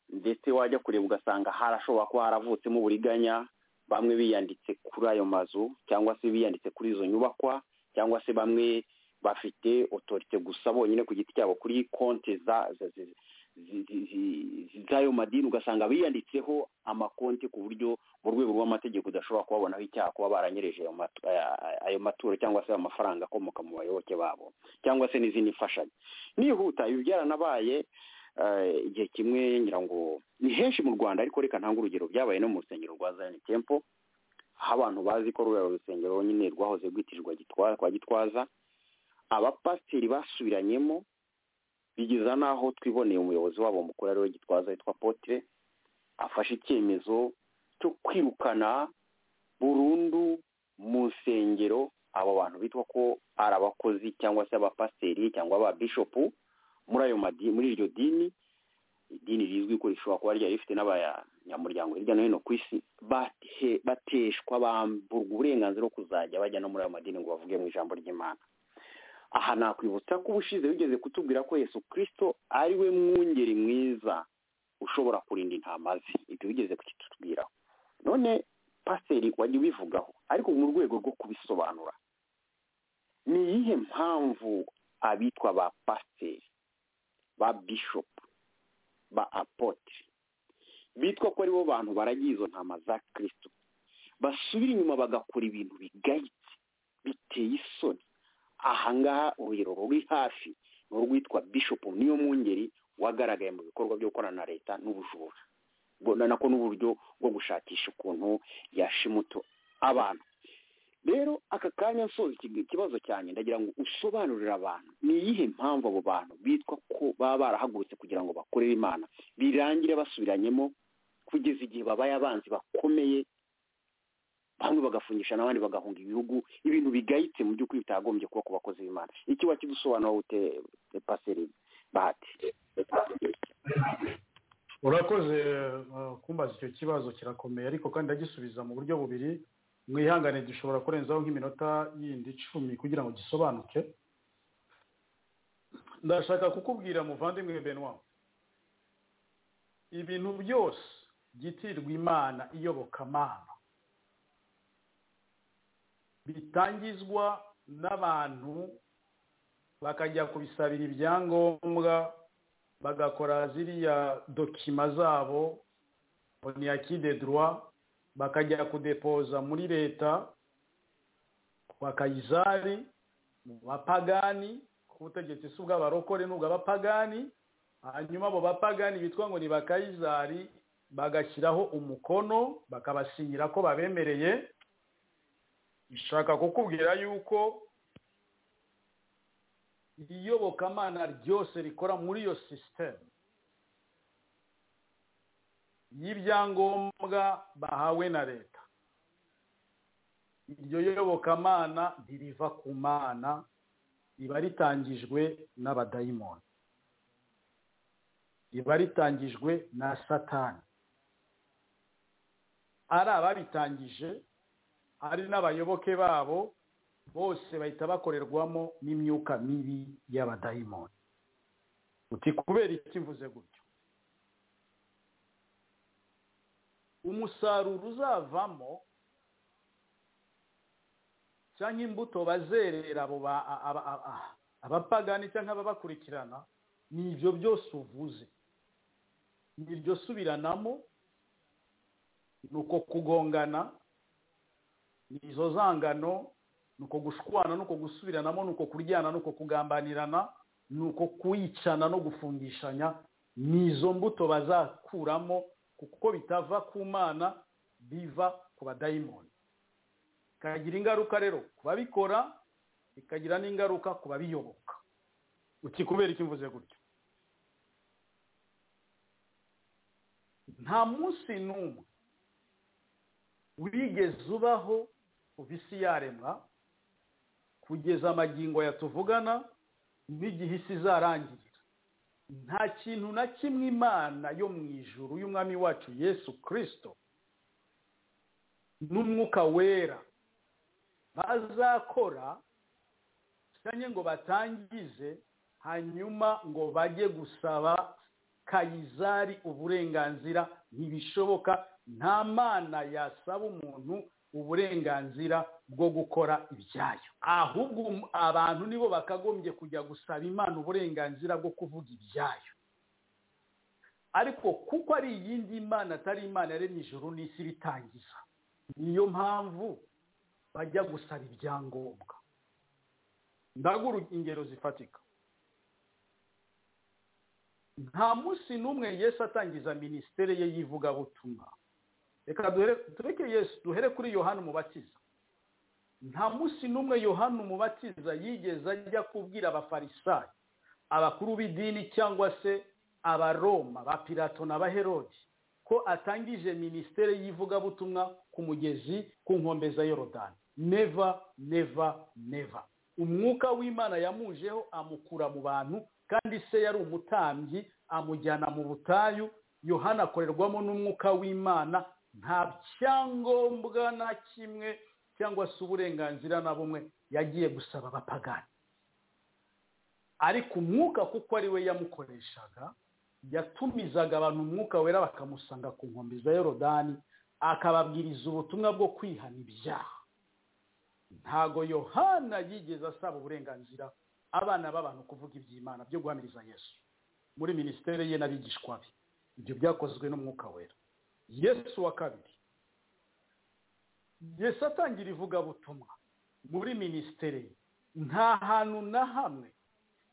ndetse wajya kureba ugasanga harashobora kuba haravutsemo uburiganya bamwe biyanditse kuri ayo mazu cyangwa se biyanditse kuri izo nyubakwa cyangwa se bamwe bafite otorite gusa bonyine ku giti cyabo kuri konti za za- zi- zi- zi- zi- z'ayo madini ugasanga biyanditseho amakonti ku buryo mu rwego rw'amategeko udashobora kubabonaho icyaha kuba baranyereje ayo matu- aya- aya- ayo maturo cyangwa se amafaranga akomoka mu bayoboke babo cyangwa se n'izindi mfashanyo nihuta ibi byaranabaye eh, igihe kimwe ngira ngo ni henshi mu rwanda ariko reka ntange urugero byabaye no mu rusengero rwa zayani tempo aho abantu bazi ko ruriya rusengero nyine rwahoze rwitirirwa Gitwa- kwa gitwaza abapasiteri basubiranyemo bigeza n'aho twiboneye umuyobozi wabo mukuru ariwe gitwaza witwa potire afashe icyemezo cyo kwirukana burundu mu nsengero abo bantu bitwa ko ari abakozi cyangwa se abapasiteri cyangwa ababishopu muri ayo madini muri iryo dini idini rizwi ko rishobora kuba ryari rifite n'abanyamuryango hirya no hino ku isi bate- bateshwa bamburwa uburenganzira bwo kuzajya bajya no muri ayo madini ngo bavuge mu ijambo ry'imana aha nakwibutsa ko ubushize wigeze kutubwira ko yesu kirisito ari we mwungeri mwiza ushobora kurinda intama ze ibyo wigeze kukitubwira none pasiteri wajya ubivugaho ariko mu rwego rwo kubisobanura ni iyihe mpamvu abitwa ba pasiteri ba bishopu ba apotire bitwa ko aribo bantu baragiye izo ntama za kirisito basubira inyuma bagakora ibintu bigayitse biteye isoni ahangaha urugero ruri hafi ni urwitwa bishopu niyo mwungeri wagaragaye mu bikorwa byo gukorana na leta n'ubujura Ubwo na- nako n'uburyo bwo gushakisha ukuntu yashimuto abantu rero aka kanya nsoza iki- ikibazo cyanjye ndagira ngo usobanurire abantu ni iyihe mpamvu abo bantu bitwa ko baba barahagurutse kugira ngo bakorere imana birangire basubiranyemo kugeza igihe babaye abanzi bakomeye bamwe bagafungisha n'abandi bagahunga ibihugu ibintu bigayitse mu by'ukuri bitagombye kuba ku bakozi b'imana iki wakidusobanura ute paseri bahati urakoze eh, kumbaza icyo kibazo kirakomeye ariko kandi ndagisubiza mu buryo bubiri mwihangane gishobora kurenzaho nk'iminota yindi icumi kugira ngo gisobanuke ndashaka kukubwira muvandimwe benwa ibintu byose byitirirwa imana iyobokamana bitangizwa n'abantu bakajya kubisabira ibyangombwa bagakora ziriya dokima zabo oniyakide droit bakajya kudepoza muri leta kwa kayizari mu bapagani ku butegetsi si ubw'abarokore n'ubwo abapagani hanyuma abo bapagani bitwa ngo ni bakayizari bagashyiraho umukono bakabasinyira ko babemereye ishaka kukubwira yuko iyobokamana ryose rikora muri iyo sisiteme y'ibyangombwa bahawe na leta iryo yobokamana ntiriva ku mana riba ritangijwe n'abadayimoni riba ritangijwe na satani ari ababitangije ari n'abayoboke babo bose bahita bakorerwamo n'imyuka mibi y'abadayimoni uti kubera iki mvuze gutyo umusaruro uzavamo cyangwa imbuto bazerera abo abapagani cyangwa ababakurikirana ni ibyo byose uvuze ni iryo subiranamo ni uko kugongana ni izo zangano ni uko gushwana ni uko gusubiranamo ni uko kuryana ni uko kugambanirana ni uko kuyicana no gufungishanya ni izo mbuto bazakuramo kuko bitava ku mana biva ku badayimoni bikagira ingaruka rero ku babikora bikagira n'ingaruka ku babiyoboka ukikubera icyo mvuze gutyo nta munsi n'umwe wigeze ubaho uva isi yaremwa kugeza amagingo yatuvugana n'igihe isi izarangirira nta kintu na kimwe imana yo mu ijuru y'umwami wacu yesu kirisito n'umwuka wera bazakora cyangwa ngo batangize hanyuma ngo bajye gusaba kayizari uburenganzira ntibishoboka nta mana yasaba umuntu uburenganzira bwo gukora ibyayo ahubwo abantu nibo bakagombye kujya gusaba imana uburenganzira bwo kuvuga ibyayo ariko kuko ari iyindi mana atari imana yaremye ijuru n'isi bitangiza niyo mpamvu bajya gusaba ibyangombwa ndagura ingero zifatika nta munsi n'umwe yesu atangiza minisiteri ye y'ivugabutumwa reka tureke yesu duhere kuri yohani umubatiza nta munsi n'umwe yohani umubatiza yigeze ajya kubwira abafarisayi abakuru b'idini cyangwa se abaroma ba pirato n'abaherodi ko atangije minisiteri y'ivugabutumwa ku mugezi ku nkombe za yorodani neva neva neva umwuka w'imana yamujeho amukura mu bantu kandi se yari umutambyi amujyana mu butayu yohana akorerwamo n'umwuka w'imana nta cyangombwa na kimwe cyangwa se uburenganzira na bumwe yagiye gusaba abapagani ariko umwuka kuko ari we yamukoreshaga yatumizaga abantu umwuka wera bakamusanga ku nkombe za yorodani akababwiriza ubutumwa bwo kwihana ibyaha ntago yohana yigeze asaba uburenganzira abana b'abantu kuvuga iby'imana byo guhamiriza yesu muri minisiteri ye n'abigishwa be ibyo byakozwe n'umwuka wera yesu wa kabiri yesu atangira ivugabutumwa muri minisiteri ye nta hantu na hamwe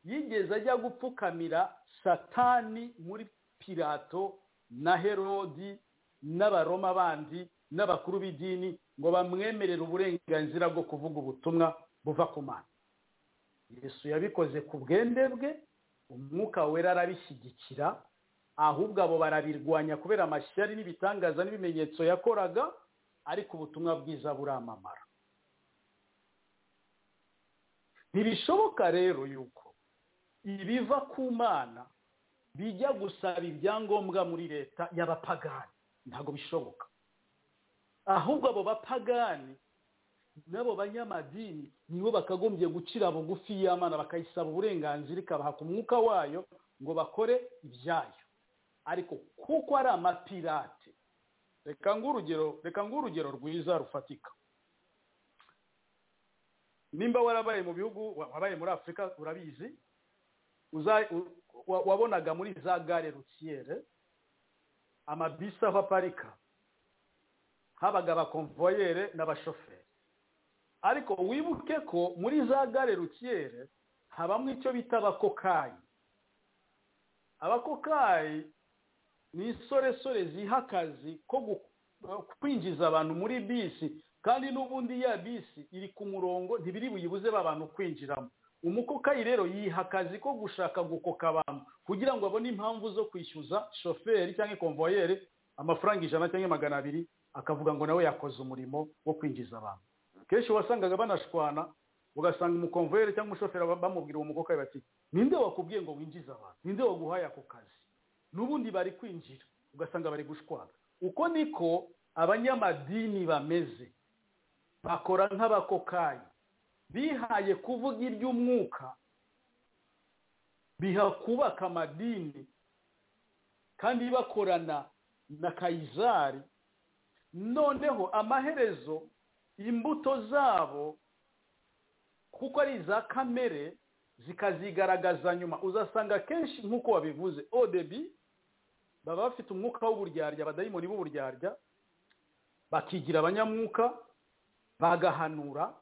yigeze ajya gupfukamira satani muri pirato na herodi n'abaroma bandi n'abakuru b'idini ngo bamwemerere uburenganzira bwo kuvuga ubutumwa buva ku mana yesu yabikoze ku bwende bwe umwuka wera arabishyigikira ahubwo abo barabirwanya kubera amashyari n'ibitangaza n'ibimenyetso yakoraga ariko ubutumwa bwiza buramamara ntibishoboka rero yuko ibiva ku mana bijya gusaba ibyangombwa muri leta y'abapagani ntabwo bishoboka ahubwo abo bapagani n'abo banyamadini nibo bakagombye gucira bugufi y'amana bakayisaba uburenganzira ikabaha ku mwuka wayo ngo bakore ibyayo ariko kuko ari amapirate reka ng'urugero reka ng'urugero rwiza rufatika nimba warabaye mu bihugu wabaye muri afurika urabizi uza- u- wa- wabonaga muri za gare rutiyere amabisi aho aparika habaga abakomvoyere n'abashoferi ariko wibuke ko muri za gare rutiyere habamo icyo bita abakokayi abakokayi ni insoresore ziha akazi ko gu- kwinjiza abantu muri bisi kandi n'ubundi ya bisi iri ku murongo ntibiri buyibuze abantu kwinjiramo umukokayi rero yiha akazi ko gushaka gukoka abantu kugira ngo abone impamvu zo kwishyuza shoferi cyangwa ikomvoyere amafaranga ijana cyangwa magana abiri akavuga ngo nawe yakoze umurimo wo kwinjiza abantu kenshi wasangaga banashwana ugasanga umukomveri cyangwa umushoferi ba- bamubwira uwo mukoka bati ninde wakubwiye ngo winjize abantu ninde waguhaye ako kazi n'ubundi bari kwinjira ugasanga bari gushwana uko niko abanyamadini bameze bakora nk'abakokayi bihaye kuvuga iby'umwuka biha kubaka amadini kandi bakorana na kayizari noneho amaherezo imbuto zabo kuko ari iza kamere zikazigaragaza nyuma uzasanga kenshi nk'uko wabivuze odebi baba bafite umwuka w'uburyarya abadayimoni b'uburyarya bakigira abanyamwuka bagahanura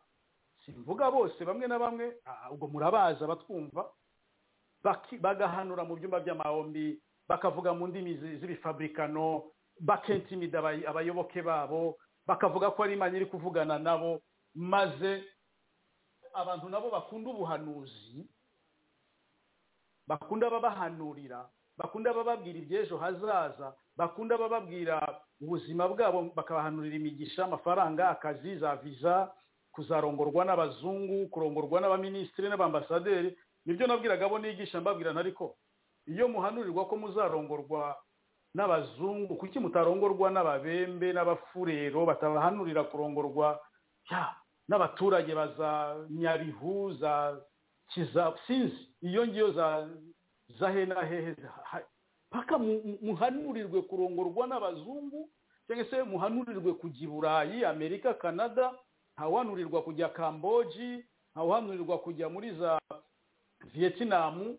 simvuga bose bamwe na bamwe ah, ubwo murabaza batwumva baki- bagahanura mu byumba by'amahombi bakavuga mu ndimi zi- z'ibifabrikano bakentimida abayi- abayoboke babo bakavuga ko ari imana iri kuvugana nabo maze abantu nabo bakunda ubuhanuzi bakunda ababahanurira bakunda abababwira iby'ejo hazaza bakunda abababwira ubuzima bwabo bakabahanurira imigisha amafaranga akazi za viza kuzarongorwa n'abazungu kurongorwa n'abaminisitiri n'abambasaderi nibyo nabwiraga abo nigisha mbabwira ariko iyo muhanurirwa ko muzarongorwa n'abazungu kuki mutarongorwa n'ababembe n'abafurero batabahanurira kurongorwa ya n'abaturage baza nyabihu za kiza sinzi iyo ngiyo za za he na hehe za- ha- paka mu- mu- muhanurirwe kurongorwa n'abazungu cyangwa se muhanurirwe kujya i burayi amerika canada ntawuhanurirwa kujya kamboji ntawuhanurirwa kujya muri za vietinamu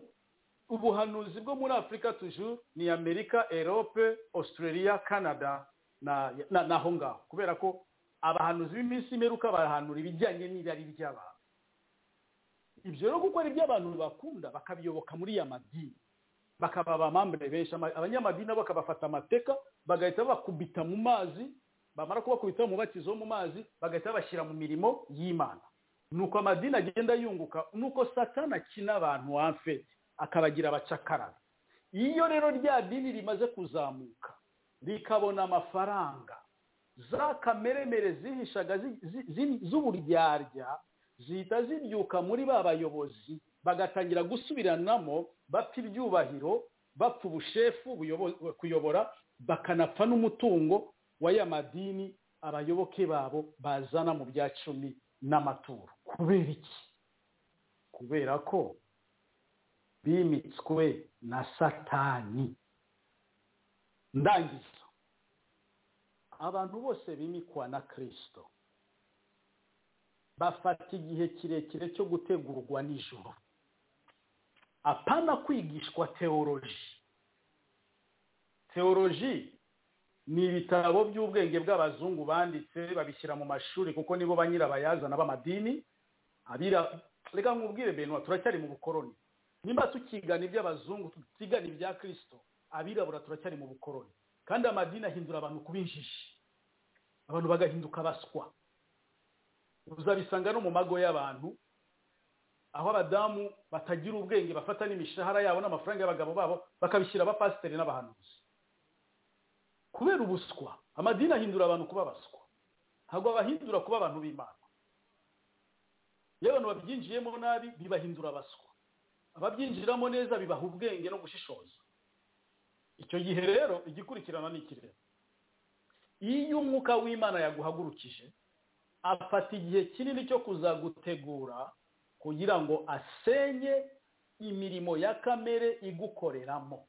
ubuhanuzi bwo muri afurika tujuru ni amerika erope australia canada na na- n'aho ngaho kubera ko abahanuzi b'iminsi imperuka bahanura ibijyanye n'irari ry'abantu ibyo rero kuko ari ibyo abantu bakunda bakabiyoboka muri ya madini bakaba abamambere benshi ama- abanyamadini nabo bakabafata amateka bagahita bakubita mu mazi bamara kubakubita umubatizo wo mu mazi bagahita babashyira mu mirimo y'imana nuko amadini agenda yunguka nuko satana akina abantu wamfete akabagira abacakarara iyo rero rya dini rimaze kuzamuka rikabona amafaranga za kameremere zihishaga zi- zi- zi- z'uburyarya zihita zibyuka muri ba bayobozi bagatangira gusubiranamo bapfa ibyubahiro bapfa ubushefu buyobo- kuyobora bakanapfa n'umutungo w'aya madini abayoboke babo bazana mu bya cumi n'amaturo kubera iki kubera ko bimitswe na satani ndangizo abantu bose bimikwa na kirisito bafata igihe kirekire cyo gutegurwa nijoro apana kwigishwa teoloji teoloji ni ibitabo by'ubwenge bw'abazungu banditse babishyira mu mashuri kuko nibo ba nyirabayazana b'amadini abira reka nkubwire benwa turacyari mu bukoroni nimba tukigana iby'abazungu tutigana ibya kirisito abirabura turacyari mu bukoroni kandi amadini ahindura abantu kuba injiji abantu bagahinduka baswa uzabisanga no mu mago y'abantu aho abadamu batagira ubwenge bafata n'imishahara yabo n'amafaranga y'abagabo babo bakabishyira abapasiteri n'abahanuzi kubera ubuswa amadini ahindura abantu kuba baswa ntabwo abahindura kuba abantu b'imana iyo abantu babyinjiyemo nabi bibahindura abaswa ababyinjiramo neza bibaha ubwenge no gushishoza icyo gihe rero igikurikirana ni iki rero iyo umwuka w'imana yaguhagurukije afata igihe kinini cyo kuzagutegura kugira ngo asenye imirimo ya kamere igukoreramo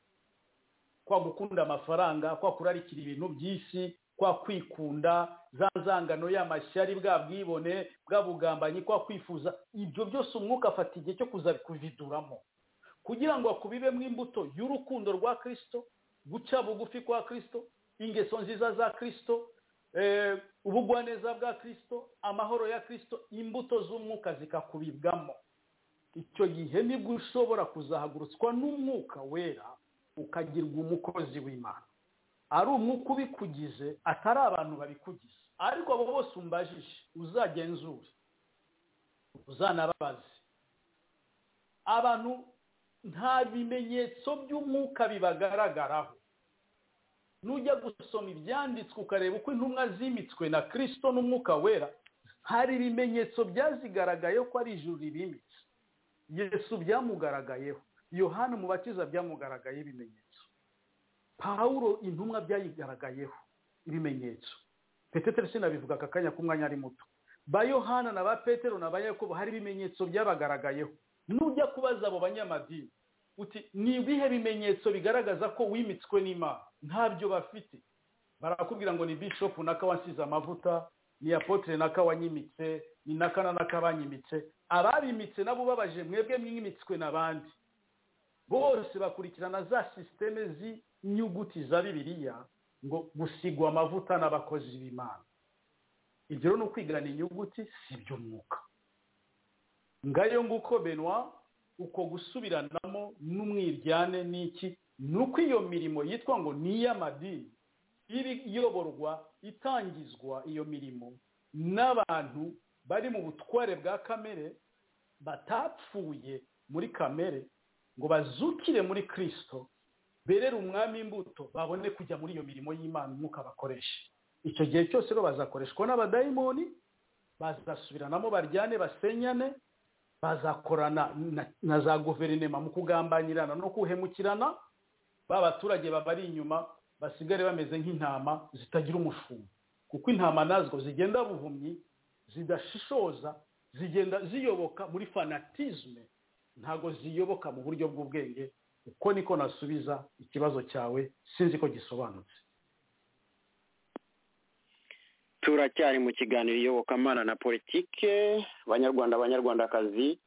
kwa gukunda amafaranga kwa kurarikira ibintu by'isi kwa kwikunda za nzangano y'amashyari bwa bwibone bwa bugambanyi kwa kwifuza ibyo byose umwuka afata igihe cyo kuza kuviduramo kugira ngo hakubibemo imbuto y'urukundo rwa kirisito guca bugufi kwa kirisito ingeso nziza za kirisito ubugwaneza bwa kirisito amahoro ya kirisito imbuto z'umwuka zikakubibwamo icyo gihe nibwo ushobora kuzahagurutswa n'umwuka wera ukagirwa umukozi w'imana ari umwuka ubikugize atari abantu babikugize ariko abo bose umbajije uzagenzure uzanababaze abantu nta bimenyetso by'umwuka bibagaragaraho nujya gusoma ibyanditswe ukareba uko intumwa zimitswe na kirisito n'umwuka wera hari ibimenyetso byazigaragayeho ko ari ijuru ribimitse yesu byamugaragayeho yohani mubatiza byamugaragayeho ibimenyetso pawuro intumwa byayigaragayeho ibimenyetso peteteri sinabivuga aka kanya k'umwanya ari muto ba yohana na ba petero na ba yakobo hari ibimenyetso byabagaragayeho nujya kubaza abo banyamadini uti ni ibihe bimenyetso bigaragaza ko wimitswe n'imana ntabyo bafite barakubwira ngo ni bishop naka wansize amavuta ni apotre naka wanyimitse ni naka na naka banyimitse ababimitse nabo babaje mwebwe mwimitswe n'abandi bose bakurikirana za sisiteme z'inyuguti za bibiliya ngo gusigwa amavuta n'abakozi b'imana ibyo rero ni ukwigana inyuguti si iby'umwuka ngayo nguko benwa uko gusubiranamo n'umwiryane n'iki ni uko iyo mirimo yitwa ngo ni iy'amadini iba iyoborwa itangizwa iyo mirimo n'abantu bari mu butware bwa kamere batapfuye muri kamere ngo bazukire muri kirisito berere umwami imbuto babone kujya muri iyo mirimo y'imana umwuka bakoresha icyo gihe cyose rero bazakoreshwa n'abadayimoni bazasubiranamo baryane basenyane bazakorana na za guverinoma mu kugambanyirana no kuhemukirana ba baturage babari inyuma basigare bameze nk'intama zitagira umushumba kuko intama nazo zigenda buhumyi zidashishoza zigenda ziyoboka muri fanatizme ntabwo ziyoboka mu buryo bw'ubwenge uko niko nasubiza ikibazo cyawe sinzi ko gisobanutse turacyari mu kiganiro iyobokamana na politike abanyarwanda abanyarwandakazi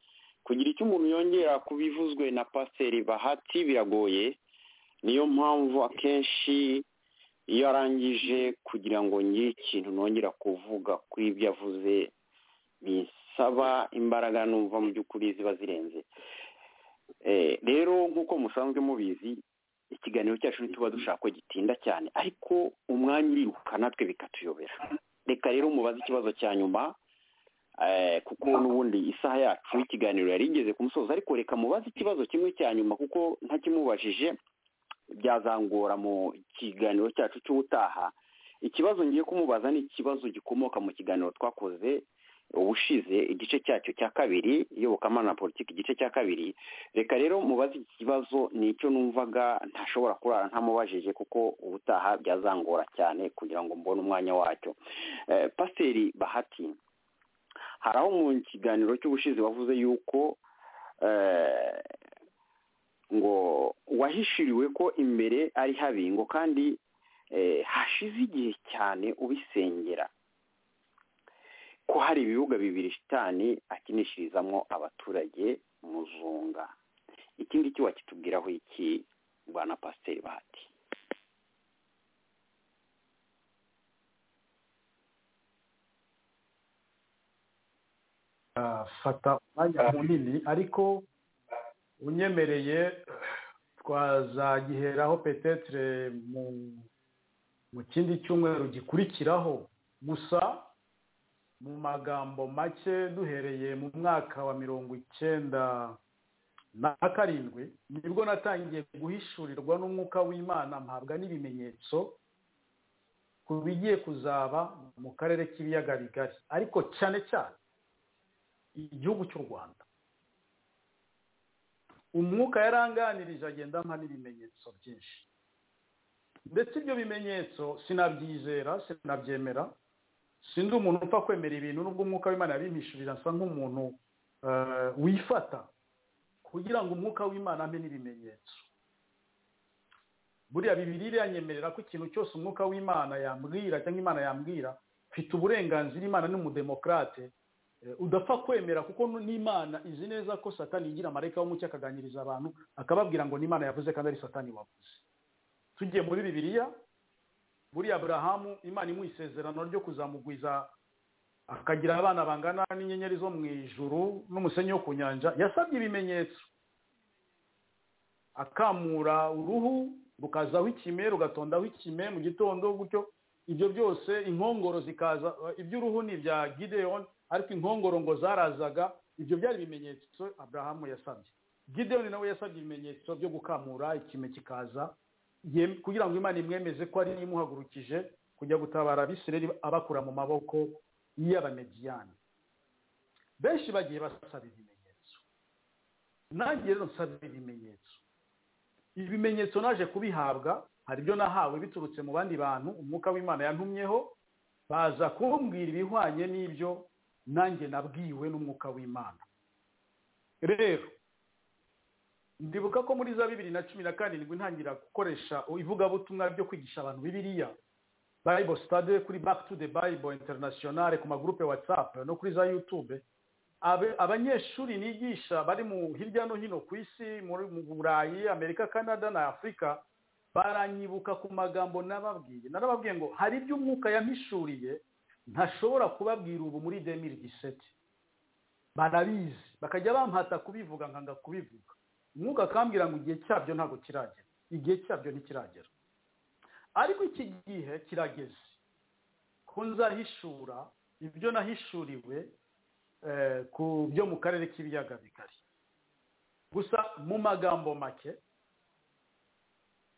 kugira icyo umuntu yongera ku bivuzwe na pasiteri bahati biragoye niyo mpamvu akenshi iyo arangije kugira ngo ngire ikintu nongera kuvuga kuri ibyo avuze bisaba imbaraga numva mu by'ukuri ziba zirenze rero nk'uko musanzwe mubizi ikiganiro cyacu ntituba dushaka ko gitinda cyane ariko umwanya uriruka natwe bikatuyobera reka rero mubaze ikibazo cya nyuma kuko n'ubundi isaha yacu y'ikiganiro yari igeze ku musozi ariko reka mubaze ikibazo kimwe cya nyuma kuko ntakimubajije byazangora mu kiganiro cyacu cy'ubutaha ikibazo ngiye kumubaza ni ikibazo gikomoka mu kiganiro twakoze ubushize igice cyacyo cya kabiri iyobokamana na politiki igice cya kabiri reka rero mubaze iki kibazo ni icyo numvaga ntashobora kurara ntamubajije kuko ubutaha byazangora cyane kugira ngo mbone umwanya wacyo pasiteri bahati hari aho mu kiganiro cy'ubushize wavuze yuko ngo wahishiriwe ko imbere ari habi ngo kandi hashize igihe cyane ubisengera ko hari ibibuga bibiri shitani akinishirizamo abaturage muzunga iki ngiki wakitubwiraho iki rwana pasiteri bahati fata umwanya munini ariko unyemereye twazagiheraho petetre mu kindi cyumweru gikurikiraho gusa mu magambo make duhereye mu mwaka wa mirongo icyenda na karindwi nibwo natangiye guhishurirwa n'umwuka w'imana mpabwa n'ibimenyetso ku bigiye kuzaba mu karere k'ibiyaga bigari ariko cyane cyane igihugu cy'u rwanda umwuka yaranganirije agenda ampa n'ibimenyetso byinshi ndetse ibyo bimenyetso sinabyizera sinabyemera sinzi umuntu upfa kwemera ibintu nubwo umwuka w'imana yabimpishurira asa nk'umuntu wifata kugira ngo umwuka w'imana amenye ibimenyetso buriya bibiri yanyemerera ko ikintu cyose umwuka w'imana yambwira cyangwa imana yambwira mfite uburenganzira imana ni umudemokarate udapfa kwemera kuko n'imana izi neza ko satani yigira amareka w'umucyo akaganiriza abantu akababwira ngo n'imana yavuze kandi ari satani wavuze tugiye muri bibiriya buriya burahamu imana imuha isezerano ryo kuzamugwiza akagira abana bangana n'inyenyeri zo mu ijuru n'umusenyi wo ku nyanja yasabye ibimenyetso akamura uruhu rukazaho ikime rugatondaho ikime mu gitondo gutyo ibyo byose inkongoro zikaza iby'uruhu ni ibya gideyoni ariko inkongoro ngo zarazaga ibyo byari ibimenyetso aburahamu yasabye gideyoni nawe yasabye ibimenyetso byo gukamura ikime kikaza kugira ngo imana imwemeze ko ari imuhagurukije kujya gutabara abisireri abakura mu maboko y'abamediyani benshi bagiye basaba ibimenyetso nanjye rero nsaba ibimenyetso ibimenyetso naje kubihabwa hari ibyo nahawe biturutse mu bandi bantu umwuka w'imana yantumyeho baza kumbwira ibihwanye n'ibyo nanjye nabwiwe n'umwuka w'imana rero ndibuka ko muri za bibiri na cumi na karindwi ntangira gukoresha ivugabutumwa ryo kwigisha abantu bibiriya bible study kuri back to the bible international ku magurupe whatsapp no kuri za youtube abanyeshuri nigisha bari mu hirya no hino ku isi mu burayi amerika canada na afurika baranyibuka ku magambo nababwiye narababwiye ngo hari ibyo umwuka yampishuriye ntashobora kubabwira ubu muri demiri diseti barabizi bakajya bampata kubivuga nkanga kubivuga umwuka akambwira ngo igihe cyabyo ntabwo kiragera igihe cyabyo ntikiragera ariko iki gihe kirageze ko nzahishura ibyo nahishuriwe ku byo mu karere k'ibiyaga bigari gusa mu magambo make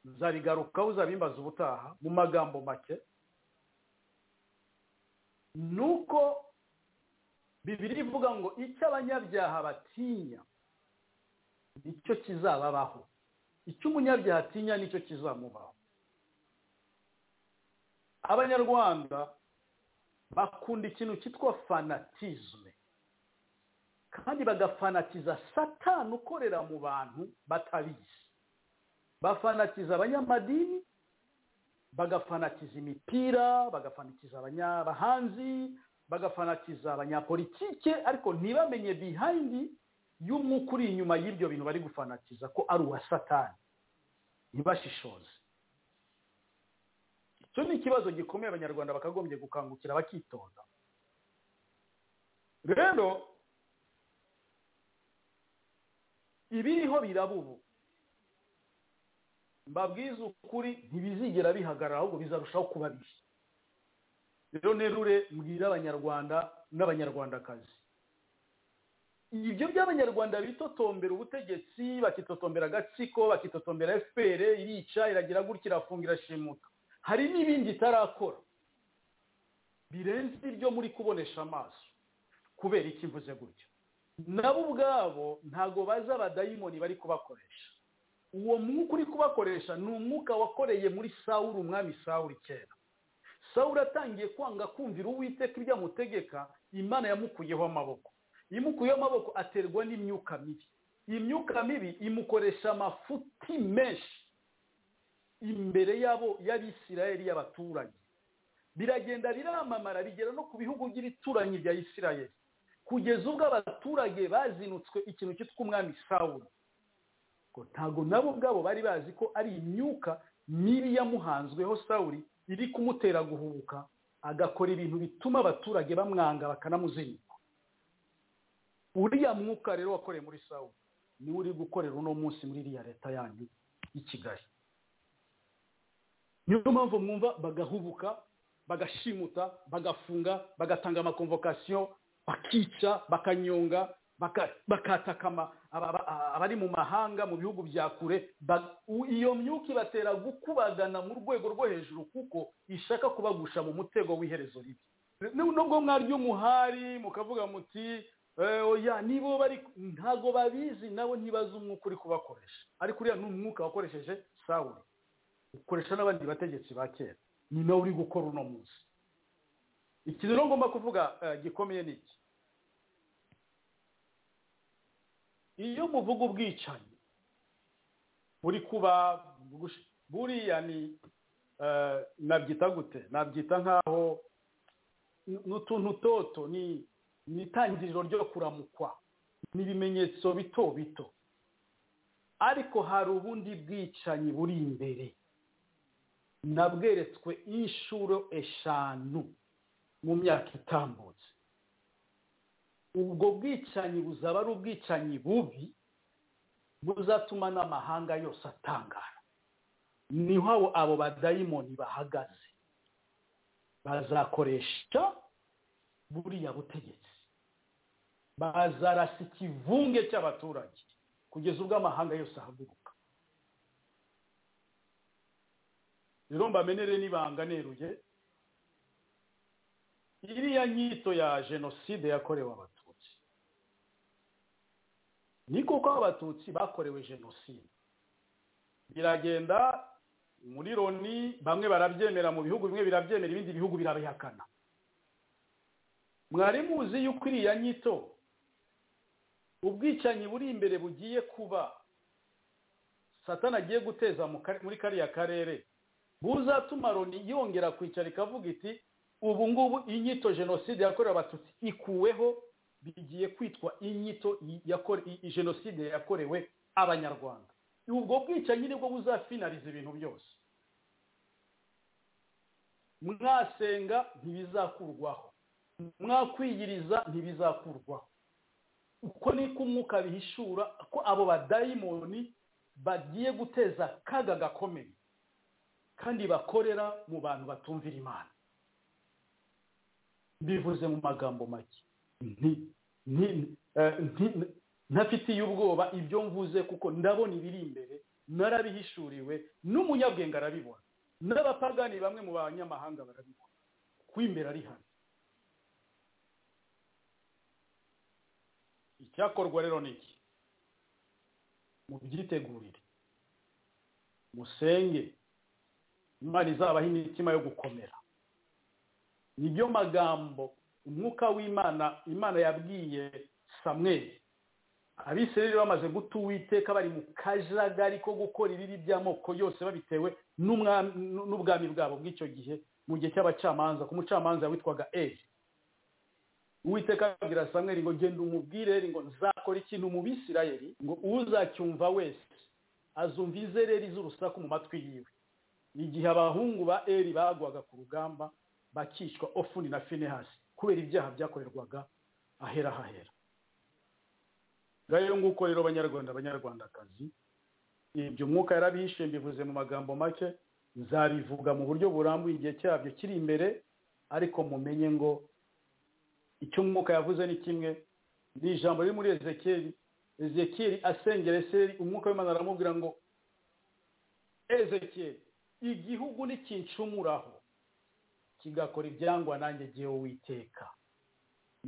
nzarigarukaho uzabimbaza ubutaha mu magambo make ni uko bibiri ivuga ngo icyo abanyabyaha batinya nicyo kizababaho icyo umunyabyaha atinya nicyo kizamubaho abanyarwanda bakunda ikintu cyitwa fanatizme kandi bagafanatiza satani ukorera mu bantu batabizi bafanatiza abanyamadini bagafanatiza imipira bagafanatiza abanyabahanzi bagafanatiza abanyapolitike ariko ntibamenye bihayindi y'umwuka uri inyuma y'ibyo bintu bari gufanatiza ko ari uwa satani ntibashishoze icyo ni ikibazo gikomeye abanyarwanda bakagombye gukangukira bakitonda rero ibiriho biraba ubu mbabwiza ukuri ntibizigera bihagarara ahubwo bizarushaho kuba bibi rero nerure mbwira abanyarwanda n'abanyarwandakazi ibyo by'abanyarwanda bitotombera ubutegetsi bakitotombera agatsiko bakitotombera fpr irica iragira gutya irafunga irashimuta hari n'ibindi itarakora birenze ibyo muri kubonesha amaso kubera iki mvuze gutyo nabo ubwabo ntago bazi abadayimoni bari kubakoresha uwo mwuka uri kubakoresha ni umwuka wakoreye muri sawuru umwami sawuru kera sawuru atangiye kwanga kumvira uwiteka ibyo amutegeka imana yamukuyeho amaboko imukuyeho amaboko aterwa n'imyuka mibi iyi myuka mibi imukoresha amafuti menshi imbere yabo y'abisirayeli y'abaturage biragenda biramamara bigera no ku bihugu by'ibituranyi bya isirayeli kugeza ubwo abaturage bazinutswe ikintu cyitwa umwami sawuru ngo ntabwo nabo ubwabo bari bazi ko ari imyuka mibi yamuhanzweho sawuri iri kumutera guhubuka agakora ibintu bituma abaturage bamwanga bakanamuzinga uriya mwuka rero wakoreye muri sawuri niwe uri gukorera uno munsi muri iriya leta yanyu y'i kigali niyo mpamvu mwumva bagahubuka bagashimuta bagafunga bagatanga amakomvokasiyo bakica bakanyonga bakatakama abari mu mahanga mu bihugu bya kure iyo myuka ibatera gukubagana mu rwego rwo hejuru kuko ishaka kubagusha mu mutego w'iherezo ribi nubwo mwarya umuhari mukavuga muti oya nibo bari ntago babizi nabo ntibazi umwuka uri kubakoresha ariko uriya ni umwuka wakoresheje sawuri ukoresha n'abandi bategetsi ba kera ni nawe uri gukora uno munsi iki rero ngomba kuvuga gikomeye ni iki iyo muvuga ubwicanyi buri kuba buriya ni nabyita gute nabyita nk'aho n'utuntu toto ni ni itangiriro ryo kuramukwa ni ibimenyetso bito bito ariko hari ubundi bwicanyi buri imbere nabweretswe inshuro eshanu mu myaka itambutse ubwo bwicanyi buzaba ari ubwicanyi bubi buzatuma n'amahanga yose atangara niho abo badayimoni bahagaze bazakoresha buriya butegetsi bazarasa ikivunge cy'abaturage kugeza ubwo amahanga yose ahaguruka rero mbamenere n'ibanga neruye iriya nyito ya jenoside yakorewe abatutsi ni kuko abatutsi bakorewe jenoside biragenda muri loni bamwe barabyemera mu bihugu bimwe birabyemera ibindi bihugu birabihakana mwari muzi yuko iriya nyito ubwicanyi buri imbere bugiye kuba satana agiye guteza muri kariya karere buzatuma loni yongera kwicara ikavuga iti ubu ngubu inyito jenoside yakorewe abatutsi ikuweho bigiye kwitwa inyito jenoside yakorewe abanyarwanda ubwo bwicanyi nibwo buzafinariza ibintu byose mwasenga ntibizakurwaho mwakwiyiriza ntibizakurwaho uko niko umwuka bihishura ko abo badayimoni bagiye guteza akaga gakomeye kandi bakorera mu bantu batumvira imana bivuze mu magambo make ntafitiye ubwoba ibyo mvuze kuko ndabona ibiri imbere narabihishuriwe n'umunyabwenge arabibona n'abapagani bamwe mu banyamahanga barabibona ku imbere ari hano icyakorwa rero ni iki mubyitegurire musenge imana izabaha imitima yo gukomera nibyo magambo umwuka w'imana imana yabwiye samweri abisirayeli bamaze guta uwiteka bari mu kajagari ko gukora ibibi by'amoko yose babitewe n'ubwami bwabo bw'icyo gihe mu gihe cy'abacamanza ku mucamanza witwaga eri uwiteka abwira samweri ngo genda umubwire ngo nzakora ikintu mu bisirayeli ngo uzacyumva wese azumva izereri z'urusaku mu matwi yiwe igihe abahungu ba eri bagwaga ku rugamba bakicwa ofuni na finehasi kubera ibyaha byakorerwaga ahera hahera ngayo nguko rero abanyarwanda abanyarwandakazi ibyo umwuka yarabihishe mbivuze mu magambo make nzabivuga mu buryo burambuye igihe cyabyo kiri imbere ariko mumenye ngo icyo umwuka yavuze ni kimwe ni ijambo riri muri ezekeri ezekeri asengera eseri umwuka w'imana aramubwira ngo ezekeri igihugu ntikincumuraho kigakora ibyangwa nanjye gihe witeka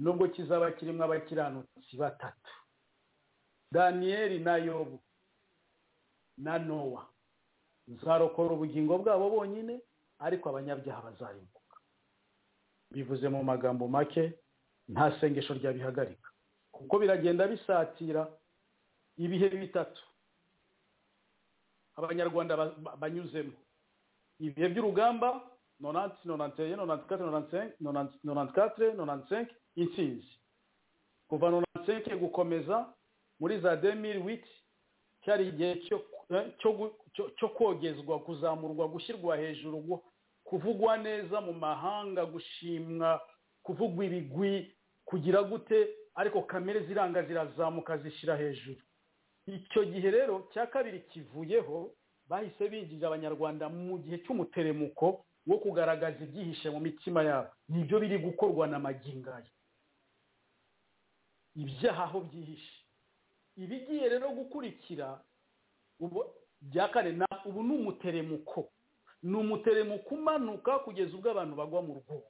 nubwo kizaba kirimo abakiranutsi batatu daniyeli na yobu na nowa nzarokora ubugingo bwabo bonyine ariko abanyabyaha bazarimbuka bivuze mu magambo make nta sengesho ryabihagarika kuko biragenda bisatira ibihe bitatu abanyarwanda banyuzemo ibihe by'urugamba nonanti nonanti eye nonanti kate nonanti kate nonanti senke intsinzi kuva nonanti senke gukomeza muri za demiri witi cyari igihe cyo kogezwa kuzamurwa gushyirwa hejuru kuvugwa neza mu mahanga gushimwa kuvugwa ibigwi kugira gute ariko kamere ziranga zirazamuka zishyira hejuru icyo gihe rero cya kabiri kivuyeho bahise binjira abanyarwanda mu gihe cy'umuteremuko wo kugaragaza ibyihishe mu mitima yabo nibyo biri gukorwa na magingaya ibyaha aho byihishe ibigiye rero gukurikira bya kane ubu ni umuteremuko ni umuteremuko umanuka kugeza ubwo abantu bagwa mu rwobo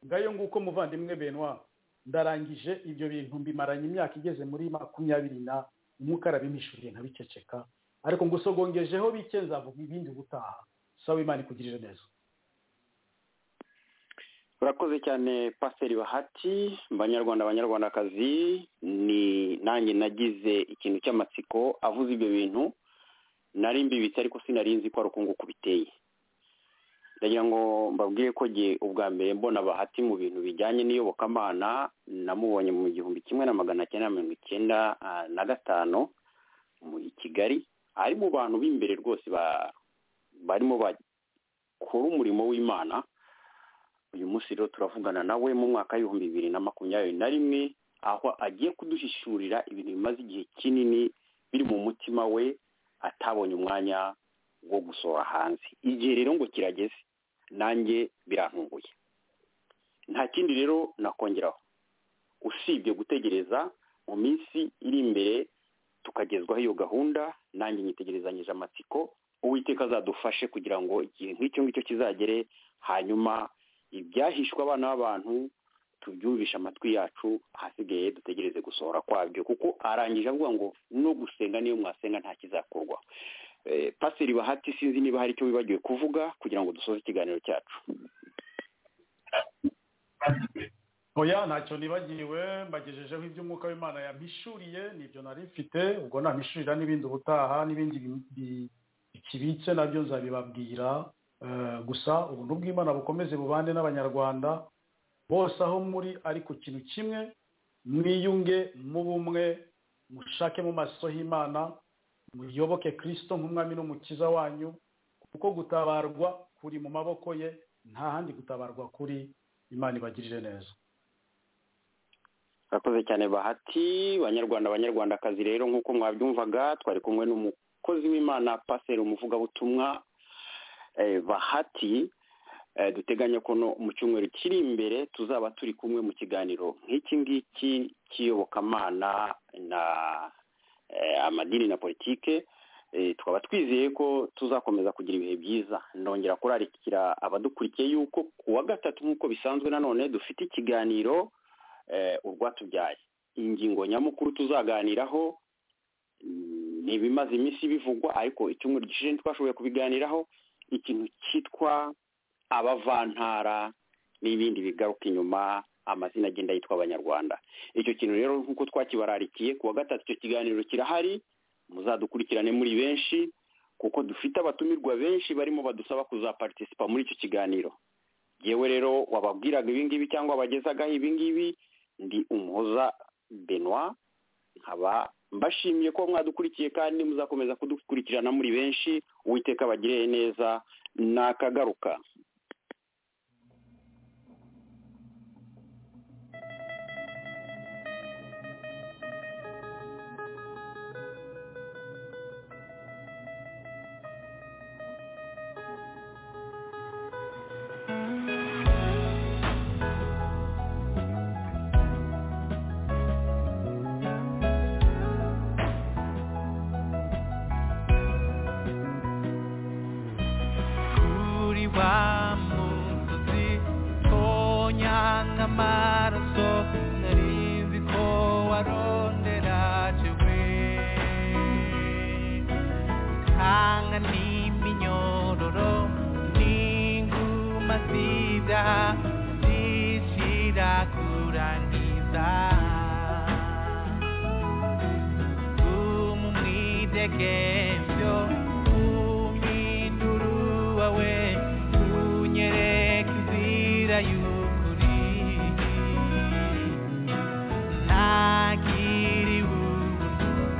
ngayo nguko muvandimwe benwa ndarangije ibyo bintu mbimaranye imyaka igeze muri makumyabiri na umwuka arabimishuriye nkabiceceka ariko ngo usogongejeho bike nzavuga ibindi gutaha sawa imana ikugirire neza urakoze cyane pasiteri bahati banyarwanda abanyarwandakazi ni nanjye nagize ikintu cy'amatsiko avuze ibyo bintu nari mbibitse ariko sinari nzi ko ari uku nguku biteye ndagira ngo mbabwire ko jye ubwa mbere mbona bahati mu bintu bijyanye n'iyobokamana namubonye mu gihumbi kimwe na magana cyenda mirongo icyenda ah, na gatanu mu i kigali ari mu bantu b'imbere rwose ba- barimo bakora umurimo w'imana uyu munsi rero turavugana nawe mu mwaka w'ibihumbi bibiri na makumyabiri na rimwe aho agiye kuduhishurira ibintu bimaze igihe kinini biri mu mutima we atabonye umwanya wo gusohora hanze igihe rero ngo kirageze nanjye birantunguye nta kindi rero nakongeraho usibye gutegereza mu minsi iri imbere tukagezwaho iyo gahunda nanjye nyitegerezanyije amatsiko uwiteka azadufashe kugira ngo igihe nk'icyo ngicyo kizagere hanyuma ibyahishwe abana b'abantu tubyumvishe amatwi yacu ahasigaye dutegereze gusohora kwabyo kuko arangije avuga ngo no gusenga niyo mwasenga nta kizakorwa Eh, pasiteri bahati sinzi niba hari icyo wibagiwe kuvuga kugira ngo dusoze ikiganiro cyacu oya ntacyo nibagiwe mbagejejeho iby'umwuka w'imana yampishuriye nibyo nari mfite ubwo nampishurira n'ibindi ubutaha n'ibindi bi- bi- bikibitse nabyo nzabibabwira Eh, gusa ubuntu bw'imana bukomeze bubane n'abanyarwanda bose aho muri ari ku kintu kimwe mwiyunge mu bumwe mushake mu maso h'imana muyoboke kirisito nk'umwami n'umukiza wanyu kuko gutabarwa kuri mu maboko ye nta handi gutabarwa kuri imana ibagirire neza murakoze cyane bahati banyarwanda banyarwandakazi rero nk'uko mwabyumvaga twari kumwe n'umukozi w'imana pasiteri umuvugabutumwa eh, bahati Eh, duteganya ko no mu cyumweru kiri imbere tuzaba turi kumwe mu kiganiro nk'iki ngiki cy'iyobokamana na eh, amadini na politike Eh, tukaba twizeye ko tuzakomeza kugira ibihe byiza ndongera kurarikira abadukurikiye yuko ku wa gatatu nk'uko bisanzwe nanone dufite ikiganiro eh, urwatubyaye ingingo nyamukuru tuzaganiraho mm, ni ibimaze iminsi bivugwa ariko icyumweru gishize ntitwashoboye kubiganiraho ikintu cyitwa abavantara n'ibindi bigaruka inyuma amazina agenda yitwa abanyarwanda icyo kintu rero nk'uko twakibararikiye ku wa gatatu icyo kiganiro kirahari muzadukurikirane muri benshi kuko dufite abatumirwa benshi barimo badusaba kuzaparitisipa muri icyo kiganiro yewe rero wababwiraga ibingibi cyangwa wabagezagaho ibingibi ndi umuhoza benoit nkaba mbashimiye ko mwadukurikiye kandi muzakomeza kudukurikirana muri benshi uwiteka abagirire neza nakagaruka kuri wa musozi tonyanga amaraso nari nzi ko warondera jewe utanga n'iminyororo n'inguma zibya zishira kurangiza umumwidegemvyo umwiduru wawe unyereka inzira y'ukuri ntagiriwe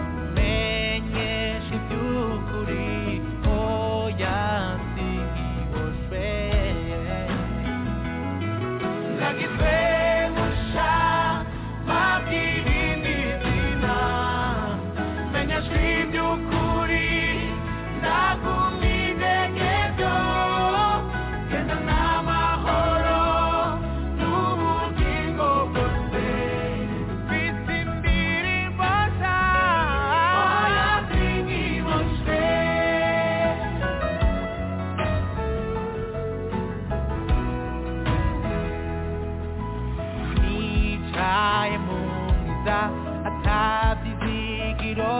umenyesha iby'ukuri oya sinkiboshwe nagizwe gusha mabwira indi zina menyeshwa iby'ukuri ndakumidege byo genda n'amahoro n'ubugingo bwose mfite imbiri mbasha oya sinkiboshwe nicaye mu nzira atabizigiro